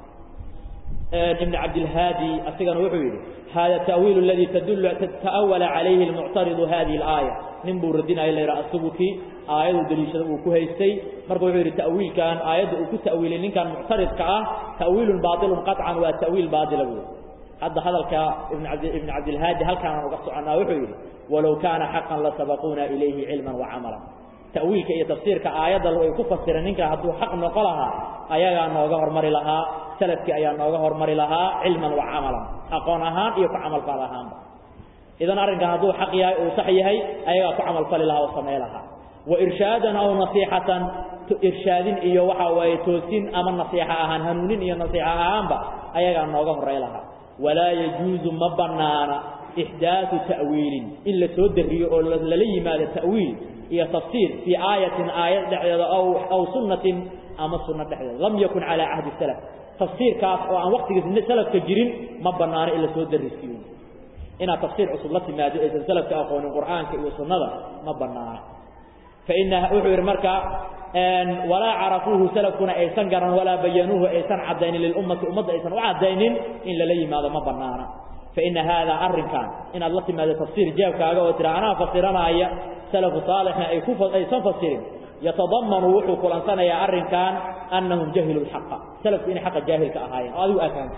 ibn cabdilhaadi asigana wuxuu yidhi hada ta'wiil aladi tadullu ta'awala calayhi almuctaridu hadihi alaaya nin buu radinaya la yidhaha asubuki aayadu deliishada uu ku haystay marka wuxuu yidhi ta'wiilkan aayadda uu ku ta'wiilay ninkan muctaridka ah ta'wiilun baatilun qaطcan waa ta'wiil baatila buuri hadda hadalka ibn cabdilhaadi halkaanaan uga soconnaa wuxuu yidhi walow kaana xaqan lasabaquuna ilayhi cilman wacamalan ta'wiilka iyo tafsiirka aayadda ay ku fasireen ninka hadduu xaq noqo lahaa ayagaa nooga hormari lahaa salafkii ayaa nooga hormari lahaa cilman wa camalan aqoon ahaan iyo ku camalfal ahaanba idan arrinkan hadduu xaq yahay uu sax yahay ayagaa ku camalfali lahaa oo samey lahaa wa irshaadan aw nasiixatan irshaadin iyo waxa waaye toosin ama nasiixa ahaan hanuunin iyo nasiixa ahaanba ayagaa nooga horey lahaa walaa yajuuzu ma bannaana ixdaatu ta'wiilin in la soo dariyo oo lala yimaado ta'wiil iyo tafsiir fii aayatin aayad dhexdeeda aw aw sunnatin ama sunno dhexdeeda lam yakun calaa cahdi salaf tafsiirkaas oo aan waqtigiis salafka jirin ma bannaano in la soo darisiyo inaad tafsiir cusub la timaado aysan salafka aqoonin qur'aanka iyo sunnada ma bannaana faina wuxuu yidhi marka walaa carafuuhu salafkuna aysan garan walaa bayanuuhu aysan caddaynin lilummati ummadda aysan u caddaynin in lala yimaado ma bannaana faina haadaa arrinkan inaad la timaado tafsiir jeebkaaga oo tira anaa fasiranaya salafu saalixna ay ku aysan fasirin yatadamanu wuxuu kulansanayaa arrinkan annahum jahiluu lxaqa salafku inay xaqa jaahilka ahaayeen oo adigu aafahanta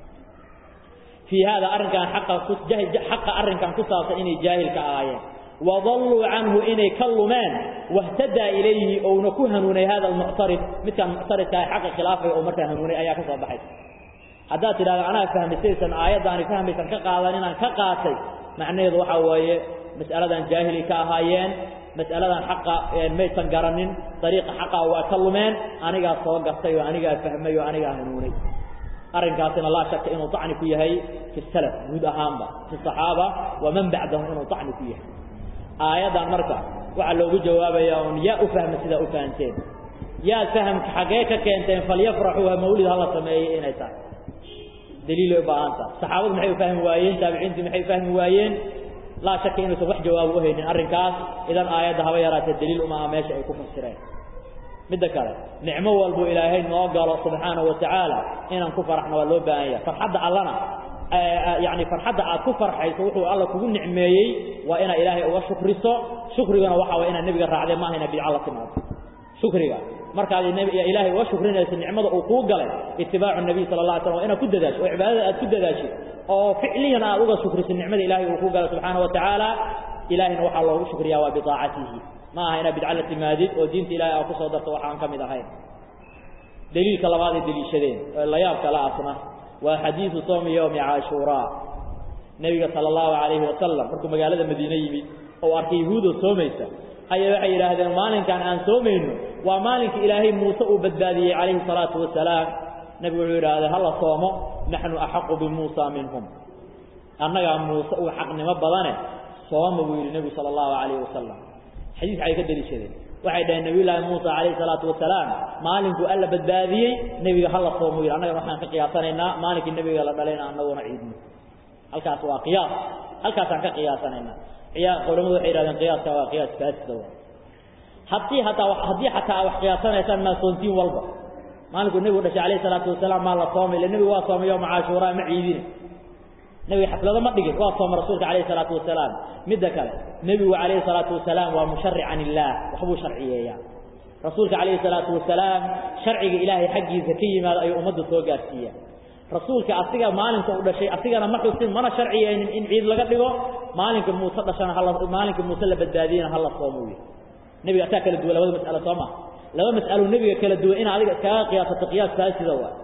fii haadaa arrinkan xaqa arrinkan ku saabsan inay jaahilka ahaayeen wadalluu canhu inay ka lumeen wahtadaa ilayhi ouna ku hanuunay hada almuctarid midkaan muctaridkaa xaqa khilaafay oo markaa hanuunay ayaa ka soo baxay haddaad tidhahda anaa fahmisaysan aayaddaani fahmaysan ka qaadan inaan ka qaatay macnaheedu waxaa weeye mas'aladan jaahili ka ahaayeen mas'aladan xaqa maysan garanin dariiqa xaqa waa ka lumeen anigaa soo gartay oo anigaa fahmay oo anigaa hanuunay arrinkaasina laa shaka inuu tacni ku yahay fi salaf guud ahaanba fi saxaaba waman bacdahum inuu tacni ku yahay aayaddan marka waxaa loogu jawaabayaa un yaa u fahma sidaa u fahanteen yaad fahamka xaggee ka keenteen falyafraxuu ha mawlid hala sameeyey inay tahay daliilay u baahan tahay saxaabadu maxay u fahmi waayeen taabiciintii maxay fahmi waayeen laa shaka inuusan wax jawaabo u haynin arrinkaas idan aayadda haba yaraatee daliil uma aha meesha ay ku fasireen midda kale nicmo walbu ilaahay noo galo subxaanahu watacaala inaan ku faraxno waa loo baahan yahay farxadda allana yani farxadda aad ku farxayso wuxuu alla kugu nicmeeyey waa inaad ilaahay uga shukriso shukrigana waxa way inaad nebiga raacdee maaha inaad bidca la timaado shukriga markaad ilaahay uga shukrinayso nicmada uu kuu galay itibaacu nabiy sala allah alay slam waa inaad ku dadaasho oo cibaadada aad ku dadaashid oo ficliyan aad uga shukriso nicmada ilaahay uu kuu galay subxaana wa tacaala ilahayna waxaa loogu shukriyaa waa biaacatihi ma aha inaad bidca la timaadid oo diinta ilahay aad ku soo darto waxaan ka mid ahayn daliilka labaad ay deliishadeen oo la yaabka la asna waa xadiidu soomi yowmi caashuuraa nebiga sala allahu calayhi wasalam markuu magaalada madiine yimid oo arkay yahuudoo soomaysa ayaa waxay yidhaahdeen maalinkan aan soomayno waa maalinka ilaahay muuse uu badbaadiyey calayhi salaatu wasalaam nebigu wuxuu yidhahdee hala soomo naxnu axaqu bimuusa minhum annagaa muuse uu xaqnimo badane sooma buu yidhi nebigu sala allahu calayhi wasalam xadiis waxay ka deliishadeen waxay dhaheen nabiyullaahi muusa calayhi salaatu wasalaam maalinkuu alla badbaadiyey nebiga hala soomo yidhi annagana waxaan ka qiyaasanaynaa maalinkii nebiga la dhalayna annaguna ciidno halkaas waa qiyaas halkaasaan ka qiyaasanaynaa culamadu waxay yidhahdeen qiyaaska waa qiyaas faasida haddii hataa haddii xataa wax qiyaasanaysaan maa soontiin walba maalinkuu nebigu dhashay calayhi salaatu wasalaam maa la soomay ille nebigu waa soomay yowma caashuuraa ma ciidine nebiga xaflado ma dhigin waa sooma rasuulka calayhi salaatu wasalaam midda kale nebigu calayhi salaatu wasalaam waa musharic can illaah waxbuu sharciyeeyaa rasuulka calayhi salaatu wasalaam sharciga ilaahay xaggiisa ka yimaado ayuu ummadda soo gaarsiiya rasuulka asiga maalinka u dhashay asigana ma xusin mana sharciyeynin in ciid laga dhigo maalinka muuse dhashana hala maalinka muuse la badbaadiyena hala soomo wy nebiga asaa kala duwan labada mas'alo soo ma laba mas'alo nebiga kala duwan in adiga iskaga qiyaasato qiyaas faasida waa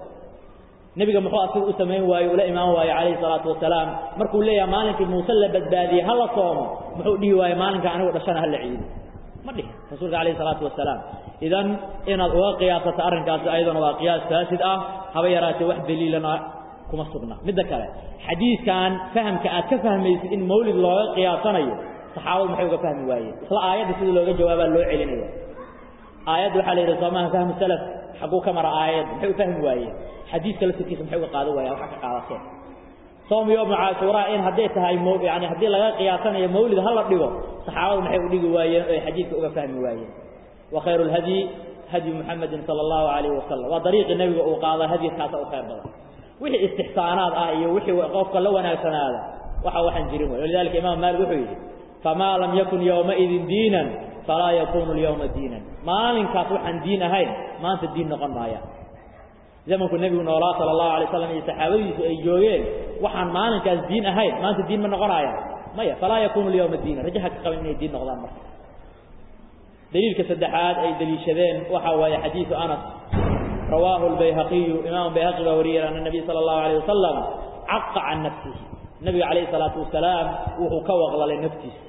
nebiga muxuu asiga u samayn waaye ula imaan waaye calayhi salaatu wasalaam markuu leeyahay maalinkii muuse la badbaadiyey hala soomo muxuu dhihi waaye maalinka anigu dhashana hala ciido ma dhihin rasuulka calayhi salaatu wasalaam idan inaad uga qiyaasato arrinkaasi ayadana waa qiyaas faasid ah haba yaraatee wax daliilana kuma sugna midda kale xadiidkan fahamka aad ka fahmaysid in mawlid looga qiyaasanayo saxaabadu maxay uga fahmi waayeen isla aayadda sida looga jawaabaa loo celinaya aayadda waxaa la yidhi soomaha fahmu salaf xagguu ka mara aayadda maxay u fahmi waayeen xadiidka laftirkiisa maxay uga qaadan waayeen waxa ka qaadateen soom yowma caashuuraa in hadday tahay yani haddii laga qiyaasanayo mawlid hala dhigo saxaabadu maxay u dhigi waayeen oo ay xadiidka uga fahmi waayeen wa khayru lhadyi hadyu muxamedin sala allahu calayhi wasalam waa dariiqii nebiga uu qaada hadyiskaasa u khayr badan wixii istixsaanaad ah iyo wixii qofka la wanaagsanaada waxa waxaan jirin wey walidalika imaam maalik wuxuu yidhi famaa lam yakun yowmaidin diinan falaa yakunu lyawma diinan maalinkaas waxaan diin ahayn maanta diin noqon maaya zamanku nebigu noolaa sala allahu alay slam iyo saxaabadiisu ay joogeen waxaan maalinkaas diin ahayn maanta diin ma noqonaya maya falaa yakunu lyawma diinan rajaha ka qaban inay diin noqdaan marka daliilka saddexaad ay daliishadeen waxa waaye xadiidu anas rawaahu albayhaqiyu imaamu bayhaqi baa wariyay ana nabiy sala allahu alayh wasalam caqa can nafsihi nabiga calayhi salaatu wasalaam wuxuu ka waqlalay naftiisa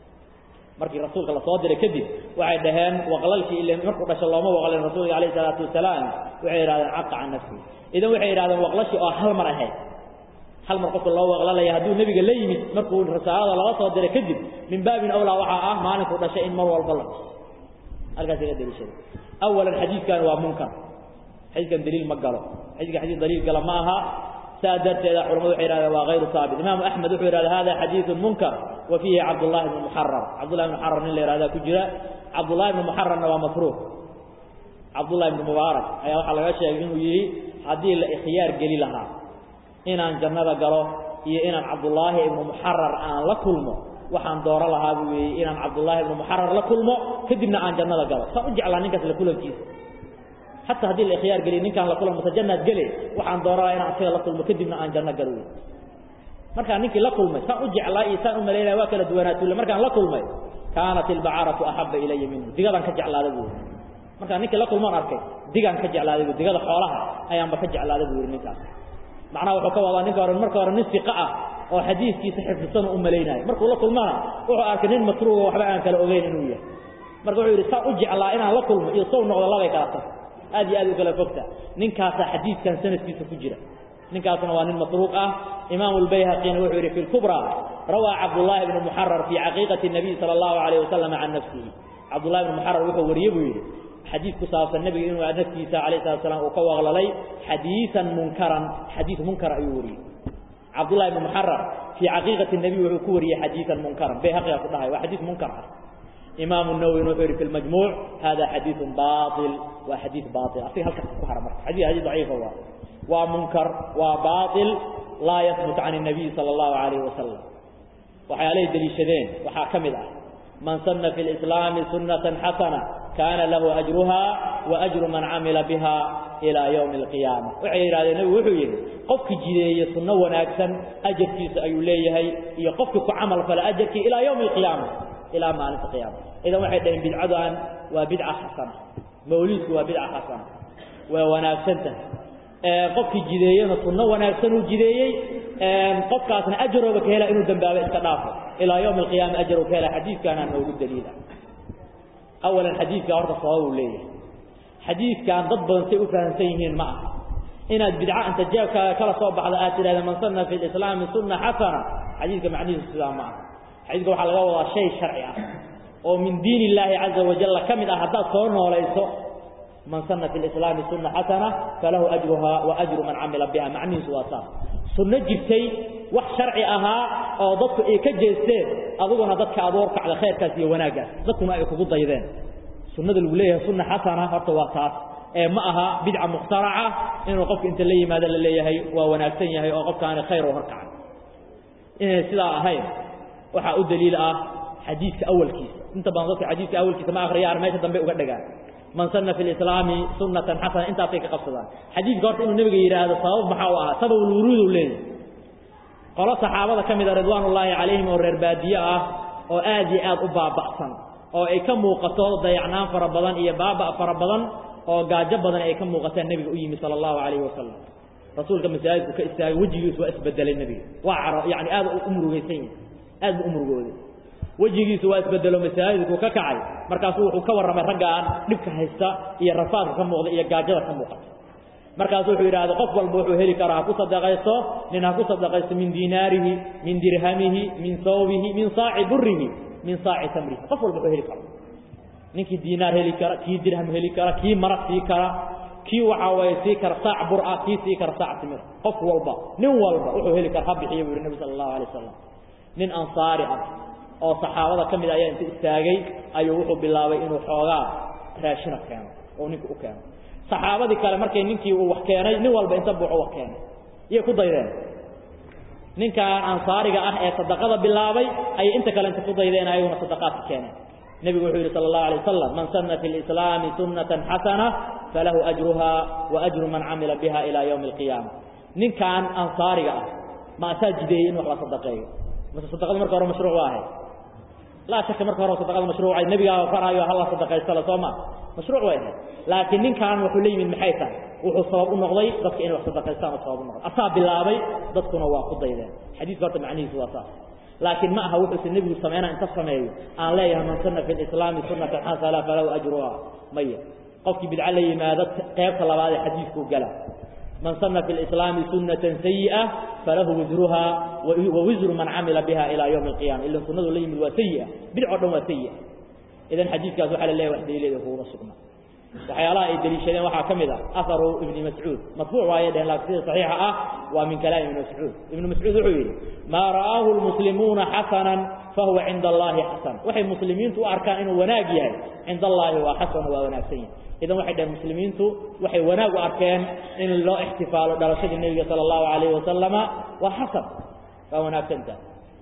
markii rasuulka la soo diray kadib waxay dhaheen waqlalkii ile markuu dhasho looma waqlin rasuulka calayhi salaatu wasalaam waxay yidhahdeen caqa can nafsihi idan waxay yidhahdeen waqlashii oo hal mar ahayd hal mar qofka loo waqlalaya hadduu nebiga la yimid markuu risaalada laga soo diray kadib min baabin awlaa waxaa ah maalinkuu dhashay in mar walba la halkaas iga daliishaday awalan xadiidkan waa munkar xadiidkan daliil ma galo xadiidkan xadiid daliil gala ma aha saa darteeda culamadu waxay yidhahdeen waa hayru saabit imaamu axmed wuxuu yidhahda hada xadiidun munkar wa fiihi cabdullahi ibnu muxarar cabdullahi ibnu muxarar nin la yihahdaa ku jira cabdullahi ibnu muxararna waa makruuh cabdullahi ibnu mubaarak ayaa waxaa laga sheegay inuu yidhi haddii la ikhyaar geli lahaa inaan jannada galo iyo inaan cabdullaahi ibnu muxarar aan la kulmo waxaan dooro lahaa buu weeyey inaan cabdullaahi ibnu muxarar la kulmo kadibna aan jannada galo saan u jeclaa ninkaas la kulankiisa xataa haddii la ikhyaar geliy ninkaan la kulmo mase jannaad gele waxaan dooro lahaa inaan isaga la kulmo kadibna aan janno galo wey markaan ninkii la kulmay saan u jeclaa iyo saan u malaynaya waa kala duwanaatuule markaan la kulmay kaanat ilbacaratu axabba ilaya minhu digadaan ka jeclaada buu yidhi markaan ninkii la kulmaan arkay digaan ka jeclaaday bu digada xoolaha ayaanba ka jeclaaday buu yidhi ninkaas macnaha wuxuu ka wadaa ninka hore marka hore nin siqa ah oo xadiiskiisa xifdisanu u malaynayo markuu la kulmana wuxuu arkay nin matruuga waxba aan kala ogeyn inuu yahay marka wuxuu yidhi saa u jeclaa inaan la kulmo iyo sow noqdo labay kala tag aad iyo aad u kala fogta ninkaasaa xadiidkan sanadkiisa ku jira ninkaasna waa nin matruuq ah imaamu lbayhaqina wuxuu yidhi fi lkubra rawaa cabdullaahi ibnu muxarar fii caqiiqati nabiy sala allahu alayh wasalam can nafsihi cabdullahi ibnu muxarar wuxuu wariye buu yidhi xadiid ku saabsan nebiga inuu naftiisa alayh salatu slam uu ka waqlalay xadiisan munkaran xadiid munkar ayuu wariyey cabdullahi ibnu muxarar fii caqiiqati nabiy wuxuu ku wariyey xadiisan munkaran bayhaqiga ku dhahay waa xadiid munkar ah imaamu nawwina wuxuu yidhi fi lmajmuuc hada xadiidun baail waa xadiid baail asiga halkaas ku hara marka xadiid xadiid daciifa waa waa munkar waa baail laa yahbut can الnabiy sala allahu alayh wasalam waxyaalahay deliishadeen waxaa ka mid ah man sana fi lislaami sunata xasana kaana lahu ajruha wa ajru man camila biha ilaa ywmi alqiyaama waxay yidhahdeen nebigu wuxuu yidhi qofkii jideeye sunno wanaagsan ajarkiisa ayuu leeyahay iyo qofkii ku camal fala ajarkii ilaa ywmi alqiyaama ilaa maalinta qiyaama idan waxay dhaheen bidcadan waa bidca xasana mawliidku waa bidca xasana waa wanaagsan tahay qofkii jideeyena sunno wanaagsan uu jideeyey qofkaasna ajarooba ka hela inuu dambaabo iska dhaafo ilaa ywmi alqiyaama ajarow ka hela xadiidkaanaa noogu daliila awalan xadiidka horta sabab uu leeyahay xadiidkan dad badan say u fahamsan yihiin ma aha inaad bidca inta jeebkaaga kala soo baxda aad tidhahda man sanna fi lislaami sunna xasana xadiidka macnihiisu sidaa ma aha xadiidka waxaa laga wadaa shay sharci ah oo min diin illaahi caza wajalla ka mid ah haddaad soo noolayso man sana fi lislaami sunna xasana falahu ajruha wa ajru man camila biha macnihiisu waa saas sunno jirtay wax sharci ahaa oo dadku ay ka jeesteen adiguna dadka aad warkacda khayrkaas iyo wanaaggaas dadkuna ay kugu daydeen sunnada lagu leeyahay sunna xasana horta waa taas ee ma aha bidca mukhtaraca inuu qofka inta la yimaado la leeyahay waa wanaagsan yahay oo qofkaani khayr oo horkacay inay sidaa ahayn waxaa u daliil ah xadiidka awalkiisa inta badan dadka xadiidka awalkiisa ma akhriyaan meesha dambe uga dhagaan man sana fi lislaami sunatan xasana intaasay ka qabsadaan xadiidka horta inuu nebiga yidhaahdo sabab maxaa u ahaa sababulwuruudu leeyahay qolo saxaabada ka mida ridwaan ullaahi calayhim oo reer baadiye ah oo aad iyo aad u baaba'san oo ay ka muuqato dayacnaan fara badan iyo baaba' fara badan oo gaajo badan ay ka muuqataan nebiga u yimi sala allahu calayhi wasalam rasuulka masaajidku ka istaagay wejigiisu waa isbedelay nebiga waa caro yani aad u murugaysan yahay aad bu u murugooday wejigiisu waa isbedelo masaajidku ka kacay markaasuu wuxuu ka warramay raggaan dhibka haysta iyo rafaadka ka muuqda iyo gaajada ka muuqata markaasu wuxuu yidhahda qof walba wuxuu heli karaa ha ku sadaqaysto nin ha ku sadaqaysto min diinaarihi min dirhamihi min sawbihi min saaci burihi min saaci tamrihi qof walba wuxuu heli kara ninkii diinaar heli kara kii dirham heli kara kii maraq sii kara kii waxaa waye sii kara saac bur ah kii sii kara saac timir qof walba nin walba wuxuu heli kara ha bixiya buu yidhi nebi sala allahu alay wasalam nin ansaari ah oo saxaabada ka mid ayaa inta istaagay ayuu wuxuu bilaabay inuu xoogaa raashina keeno oo ninka u keeno saxaabadii kale markay ninkii uu wax keenay nin walba inta buuxu wax keenay iyay ku daydeen ninkan ansaariga ah ee sadaqada bilaabay ayay inta kale inta ku daydeen ayaguna sadaqaadka keeneen nebigu wuxuu yidhi sala allahu alay wasalam man sanna fi lislaami sunnatan xasana falahu ajruha wa ajru man camila biha ilaa yowmi alqiyaama ninkan ansaariga ah ma asaa jideeyey in wax la sadaqeeyo mase sadaqadu marka hore mashruuc waa ahayd laa shaka marka hore sadaqada mashruucay nebigaa faraayo halla sadaqaystala soo ma mashruuc way ahayd laakiin ninkan wuxuu la yimid maxay tahay wuxuu sabab u noqday dadka inay wax sadaqaystaan oo sabab u noqday asaa bilaabay dadkuna waa ku daydeen xadiiska horta macnihiisu waa saas laakiin ma aha wuxuusa nebigu sameynaa inta sameeyo aan leeyahay man sunna fi lislaami sunnatan xasana falahu ajruha maya qofkii bidco la yimaado qaybta labaad ee xadiidkuu gala man sana fi lislaami sunnatan sayi'a falahu wisruha wa wisru man camila biha ilaa yowmi alqiyama ila sunnadu la yimid waa sayi'a bidco dhan waa sayi'a idan xadiidkaas waxaa la leeyahay wax daliileeda kuuma sugna waxyaalaha ay daliishadeen waxaa ka mid ah aharu ibni mascuud marfuuc waaye dhehen laakiin sida saxiixa ah waa min kalaami ibni mascuud ibnu mascuud wuxuu yidhi maa ra'aahu lmuslimuuna xasanan fahuwa cinda allahi xasan waxay muslimiintu u arkaan inuu wanaag yahay cinda allaahi waa xasan waa wanaagsan yahay idan waxay dhaheen muslimiintu waxay wanaag u arkeen in loo ixtifaalo dhalashadii nebiga sala allahu calayhi wasalama waa xasan waa wanaagsantaha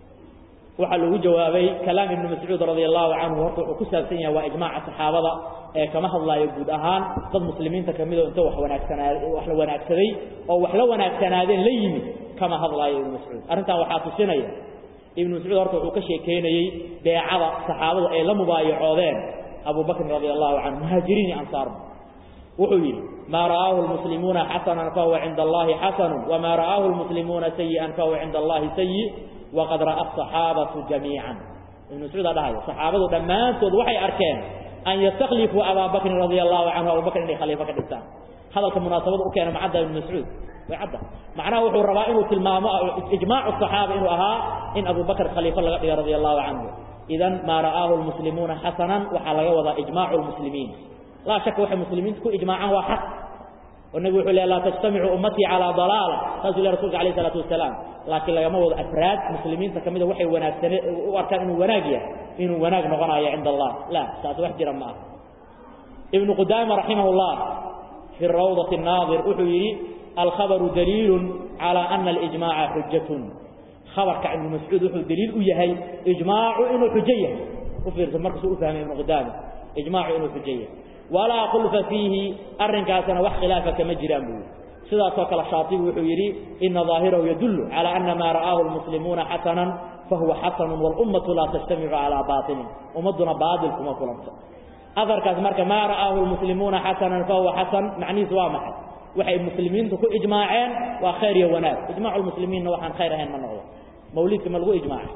waxaa lagu jawaabay kalaam ibni mascuud radia allahu canhu horta wuxuu ku saabsan yahay waa ijmaaca saxaabada ee kama hadlaayo guud ahaan dad muslimiinta kamid oo inta wax wanaagsanaa wax la wanaagsaday oo wax la wanaagsanaadeen la yimid kama hadlaayo ibnu mascuud arrintan waxaa tusinaya ibnu mascuud horta wuxuu ka sheekeynayey beecada saxaabadu ay la mubaayacoodeen abu bakrin radia allahu canhu muhaajiriin iyo ansaarna wuxuu yidhi maa ra'aahu lmuslimuuna xasanan fahuwa cinda allahi xasanu wamaa ra'aahu lmuslimuuna sayi'an fahuwa cinda allahi sayi waqad ra'a asaxaabatu jamiican ibnu mascuud aa dhahayo saxaabadu dhammaantood waxay arkeen an yastakhlifuu abaa bakrin radia allahu canhu abu bakr inay khaliifo ka dhigtaan hadalka munaasabada u keena macadda ibnu mascuud way cadda macnaha wuxuu rabaa inuu tilmaamo ijmaacu saxaaba inuu ahaa in abu bakr khaliifo laga dhiga radia allahu canhu idan maa ra'aahu lmuslimuuna xasanan waxaa laga wadaa ijmaacu lmuslimiin laa shaka waxay muslimiintu ku ijmaacaan waa xaq oo nebigu wuxuu leey laa tajtamicu ummatii calaa dalaala saasuu le rasulka alayh isalaatu wasalaam laakiin lagama wado afraad muslimiinta ka mida waxay wanaagsane u arkaan inuu wanaag yahay inuu wanaag noqonayo cinda allah la taas wax jira ma aha ibnu qudaama raximah llah fi rawdati naadir wuxuu yidhi alkhabaru daliilu calaa ana alijmaaca xujatun khabarka ibnu mascuud wuxuu daliil u yahay ijmaacu inuu xujo yahay u fiirsa markasuu u fahmay ibnu qudaama ijmaacu inuu xujo yahay walaa khulfa fiihi arrinkaasna wax khilaafa kama jiraan buu yidhi sidaasoo kale shaatibi wuxuu yidhi ina daahirahu yadullu calaa ana maa ra'aahu lmuslimuuna xasanan fahuwa xasanun walummatu laa tajtamicu calaa baatilin ummadduna baatil kuma kulanto aharkaas marka maa ra'aahu lmuslimuuna xasanan fahuwa xasan macnihiisu waa maxay waxay muslimiintu ku ijmaaceen waa khayr iyo wanaag ijmaacu lmuslimiinna waxaan khayr ahayn ma noqdo mawliidka ma lagu ijmaacay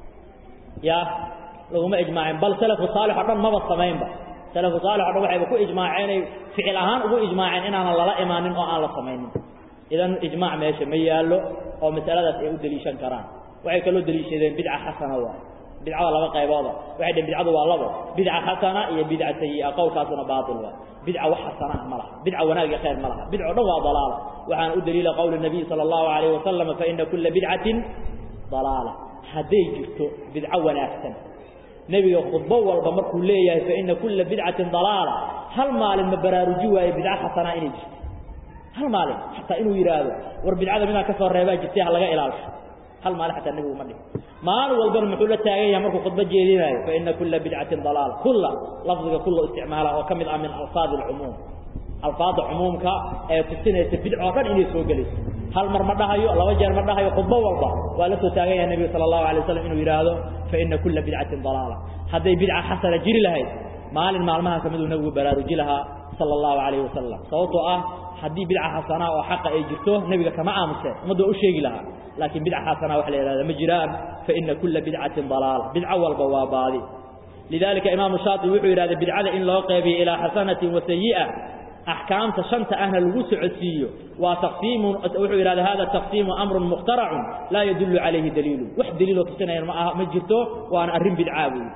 ya laguma ijmaacin bal salafu saalix o dhan maba samaynba salafu saalix o dhan waxayba ku ijmaaceenay ficil ahaan ugu ijmaaceen inaanan lala imaanin oo aan la samaynin idan ijmaac meesha ma yaallo oo masaladaas ay u deliishan karaan waxay kaloo deliishadeen bidca xasana waay bidcada laba qaybooda waxay dhaheen bidcadu waa labo bidca xasana iyo bidca sayi'a qowlkaasuna baatil waay bidca wax xasana ah ma laha bidca wanaag iyo khayr ma laha bidco dhan waa dalaala waxaana u daliila qowli nabiy sala allahu calayhi wasalam faina kulla bidcatin dalaala hadday jirto bidco wanaagsan nebiga khudbo walba markuu leeyahay faina kulla bidcatin dalaala hal maalin ma baraaruji waaye bidco xasanaa inay jirto hal maalin xataa inuu yidhaahdo war bidcada midaan ka soo reebaa jirtay ha laga ilaalisho hal maalin xataa nebigu ma dhihin maalin walbana muxuu la taagan yahay markuu khudbo jeedinayo faina kulla bidcatin dalaala kulla lafdiga kulla isticmaala oo ka mid ah min alfaadi alcumuum alfaada cumuumka ee tusinaysa bidcoo dhan inay soo gelayso hal mar ma dhahayo laba jeer ma dhahayo khudbo walba waa la soo taagan yahay nebiga sala allahu alay waslam inuu yidhaahdo faina kulla bidcatin dalaala hadday bidca xasana jiri lahayd maalin maalmaha ka miduu nebigu baraaruji lahaa sala allahu calayhi wasalam sababtoo ah haddii bidca xasanaa oo xaqa ay jirto nebiga kama aamuseen ummadda waa u sheegi lahaa laakiin bidca xasanaa wax la yidhahda ma jiraan faina kulla bidcatin dalaala bidco walba waa baadi lidalika imaamu shaatibi wuxuu yidhahda bidcada in loo qeybiyo ilaa xasanatin wa sayi'a axkaamta shanta ahna lagu socodsiiyo waa taqsiimun wuxuu yidhahda hada taqsiimu amrun mukhtaracun laa yadullu calayhi daliilu wax daliiloo tusinayan ma aha ma jirto waana arrin bidcaa buu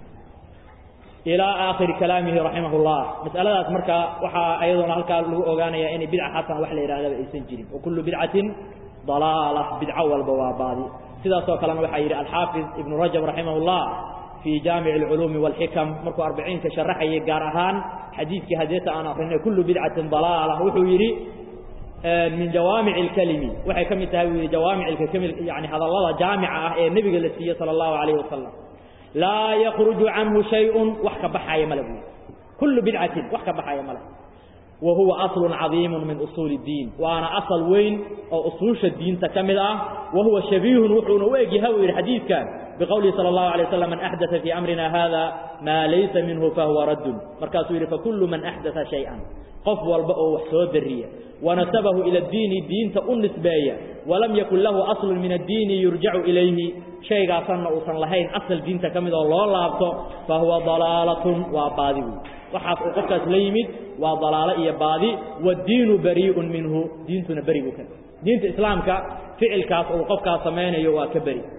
ilaa aakhiri kalaamihi raximah llah mas'aladaas marka waxaa ayadoona halkaa lagu ogaanaya inay bidca xasan wax la yidhahdaba aysan jirin wa kullu bidcatin dalaala bidco walba waa baadi sidaasoo kalena waxaa yidhi alxaafid ibnu rajab raximah llah في جامع العلوم والحكم مركو أربعين كشرحي قارهان حديث كهديت أنا أخرين كل بدعة ضلالة وحو يري من جوامع الكلم وحي كم تهوي جوامع الكلم يعني هذا الله جامعة النبي التي صلى الله عليه وسلم لا يخرج عنه شيء وحك بحايا ملبو كل بدعة وحك بحايا ملبو وهو أصل عظيم من أصول الدين وأنا أصل وين أو أصول الدين تكمل وهو شبيه وحون ويجي هوي الحديث كان biqowlihi sala allahu alay wasalam man axdaa fii amrina hada maa laysa minhu fahuwa raddun markaasuu yidhi fakullu man axdaa shay-an qof walba oo wax soo dariya wanasabahu ila addiini diinta u nisbeeya walam yakun lahu aslun min addiini yurjacu ilayhi shaygaasanna uusan lahayn asal diinta ka mid oo loo laabto fa huwa dalaalatun waa baadi wey waxaas uu qofkaas la yimid waa dalaalo iyo baadi waaddiinu barii'un minhu diintuna beri buu ka diinta islaamka ficilkaas uu qofkaas samaynayo waa ka beri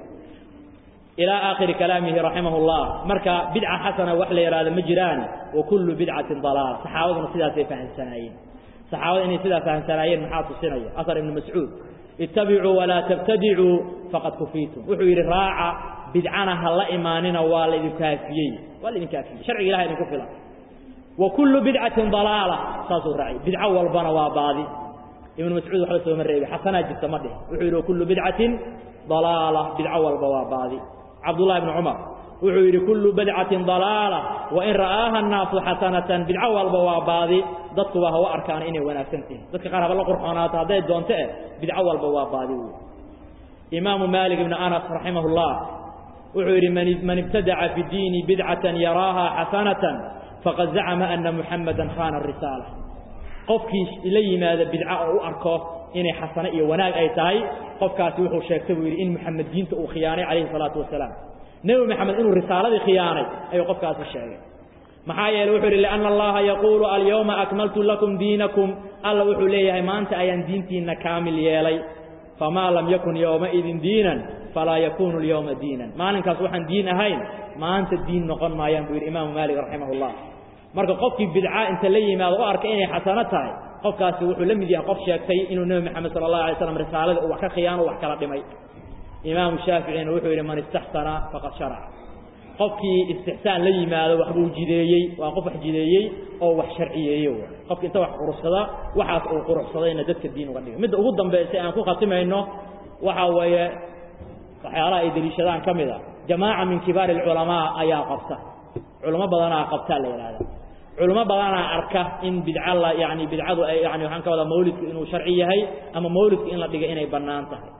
ilaa aakhiri kalaamihi raximah اllah marka bidca xasana wax la yidhahdo ma jiraan wa kullu bidcatin dalaala saxaabaduna sidaasay fahamsanaayeen saxaabada inay sidaa fahamsanaayeen maxaa tusinaya asar ibnu mascuud ittabicuu walaa tabtadicuu faqad kufiitum wuxuu yidhi raaca bidcana ha la imaanina waa laidin kaafiyey waa laidin kaafiyey sharciga ilaha idinku filan wa kullu bidcatin dalaala saasuu raacay bidco walbana waa baadi ibnu mascuud waxba sooma reebi xasanaa jirta ma dhih wuxuu yidhi wa kullu bidcatin dalaala bidco walba waa baadi cabdullahi bni cumar wuxuu yidhi kullu bidcatin dalaala wain ra'aaha annaasu xasanatan bidco walba waa baadi dadkuba hawa arkaan inay wanaagsan tihin dadka qaar haba la qurxoonaato hadday doonto eh bidco walba waa baadi wey imaamu maalik ibni anas raximah اllah wuxuu yidhi man ibtadaca fi diini bidcatan yaraaha xasanatan faqad zacama ana muxamadan khana risaala qofkii la yimaada bidca oo u arko inay xasano iyo wanaag ay tahay qofkaasi wuxuu sheegtay buu yidhi in muxamed diinta uu khiyaanay calayhi salaatu wasalaam nebi maxamed inuu risaaladii khiyaanay ayuu qofkaasi sheegay maxaa yeele wuxuu yidhi lianna allaha yaquulu alyawma akmaltu lakum diinakum alla wuxuu leeyahay maanta ayaan diintiinna kaamil yeelay famaa lam yakun yowmaidin diinan falaa yakunu alyawma diinan maalinkaas waxaan diin ahayn maanta diin noqon maayaan buu yidhi imaamu maalik raximah ullah marka qofkii bidca inta la yimaado u arkay inay xasano tahay qofkaasi wuxuu la mid yahay qof sheegtay inuu nebi moxamed sala allahu alay slam risaalada uu wax ka khiyaano wax kala dhimay imaamu shaaficina wuxuu yidhi man istaxsana faqad sharaca qofkii istixsaan la yimaado waxbuu jideeyey waa qof wax jideeyey oo wax sharciyeeye qofki inta wax quruxsada waxaas uu quruxsadayna dadka diin uga dhigay midda ugu dambaysa aan ku khatimayno waxaa weeye waxyaalaha ay deliishadaan ka mid a jamaaca min kibaari alculamaa ayaa qabta culamo badanaa qabtaa la yidhahda culamo badanaa arka in bidca la yani bidcadu ay yani waxaan ka wadaa mawlidku inuu sharci yahay ama mawlidku in la dhigay inay bannaan tahay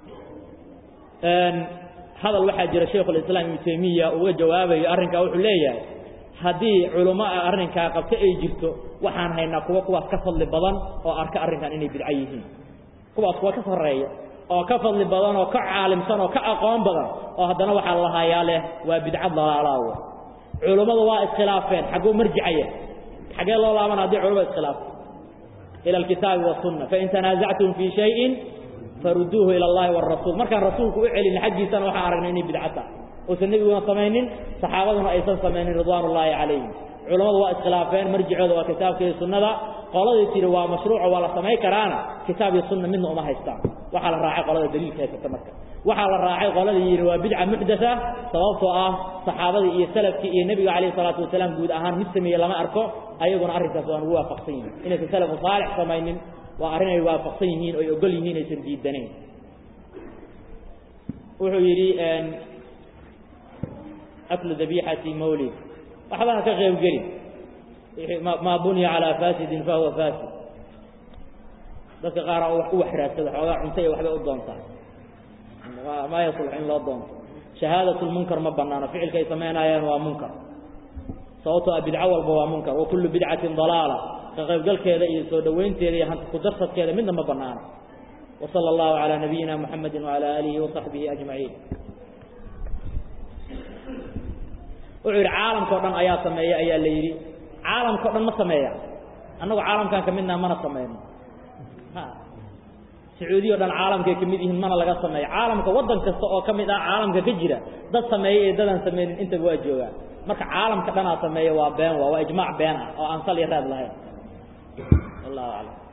hadal waxaa jira shaykhulislaam ibnu taymiya uga jawaabayo arrinkaa wuxuu leeyahay haddii culamo a arrinkaa qabto ay jirto waxaan haynaa kuwa kuwaas ka fadli badan oo arka arrinkan inay bidco yihiin kuwaas kuwa ka sarreeya oo ka fadli badan oo ka caalimsan oo ka aqoon badan oo haddana waxaa lahayaa leh waa bidca dalaalaawo culummadu waa iskhilaafeen xagguu marjicaya xaggee loo laabana haddii culumada iskhilaafto ila alkitaabi wasunna fain tanaasactum fii shayin faruduuhu ila allahi warasuul markaan rasuulku u celin xaggiisana waxaan aragnay inay bidca tahay uusan nebiguna samaynin saxaabaduna aysan samaynin ridwaan ullaahi calayhim culammadu waa iskhilaafeen marjicooda waa kitaabka iyo sunnada qoladii tiri waa mashruuco waa la samayn karaana kitaab iyo sunna midna uma haystaan waxaa la raacay qolada daliilka haysata marka waxaa la raacay qoladii yidhi waa bidca muxdatha sababtoo ah saxaabadii iyo salafkii iyo nebiga calayhi salaatu wasalaam guud ahaan mid sameeye lama arko ayaguna arrinkaas waan ugu waafaqsan yihin inaysan salafu saalix samaynin waa arrin ay waafaqsan yihiin oy ogol yihiin aysan diidanayn wuxuu yidhi aklu dabixati mawlid waxba ha ka qayb gelin maa bunya calaa fasidin fahuwa fasid dadka qaara wax u waxraadsada xoogaa cunto iyo waxbay u doontaa maa yaslux in loo doonto shahaadat lmunkar ma banaano ficilka ay samaynayaan waa munkar sababtoo a bidco walba waa munkar wa kullu bidcatin dalaala ka qaybgalkeeda iyo soo dhowaynteeda iyo hanti kudarsadkeeda midna ma banaano wa sala allahu calaa nabiyina muxamedi wacala aalihi wasaxbihi ajmaciin wuxuu yidhi caalamka o dhan ayaa sameeya ayaa la yidhi caalamka o dhan ma sameeya annagu caalamkan ka midnaha mana sameyno sacuudiya o dhan caalamkay ka mid yihiin mana laga sameeyo caalamka waddan kasta oo ka mid ah caalamka ka jira dad sameeya iyo dadaan sameynin intaba waa joogaa marka caalamka dhanaa sameeya waa been waa waa ijmaac been ah oo aan sal iyo raad lahayn wallahu aclam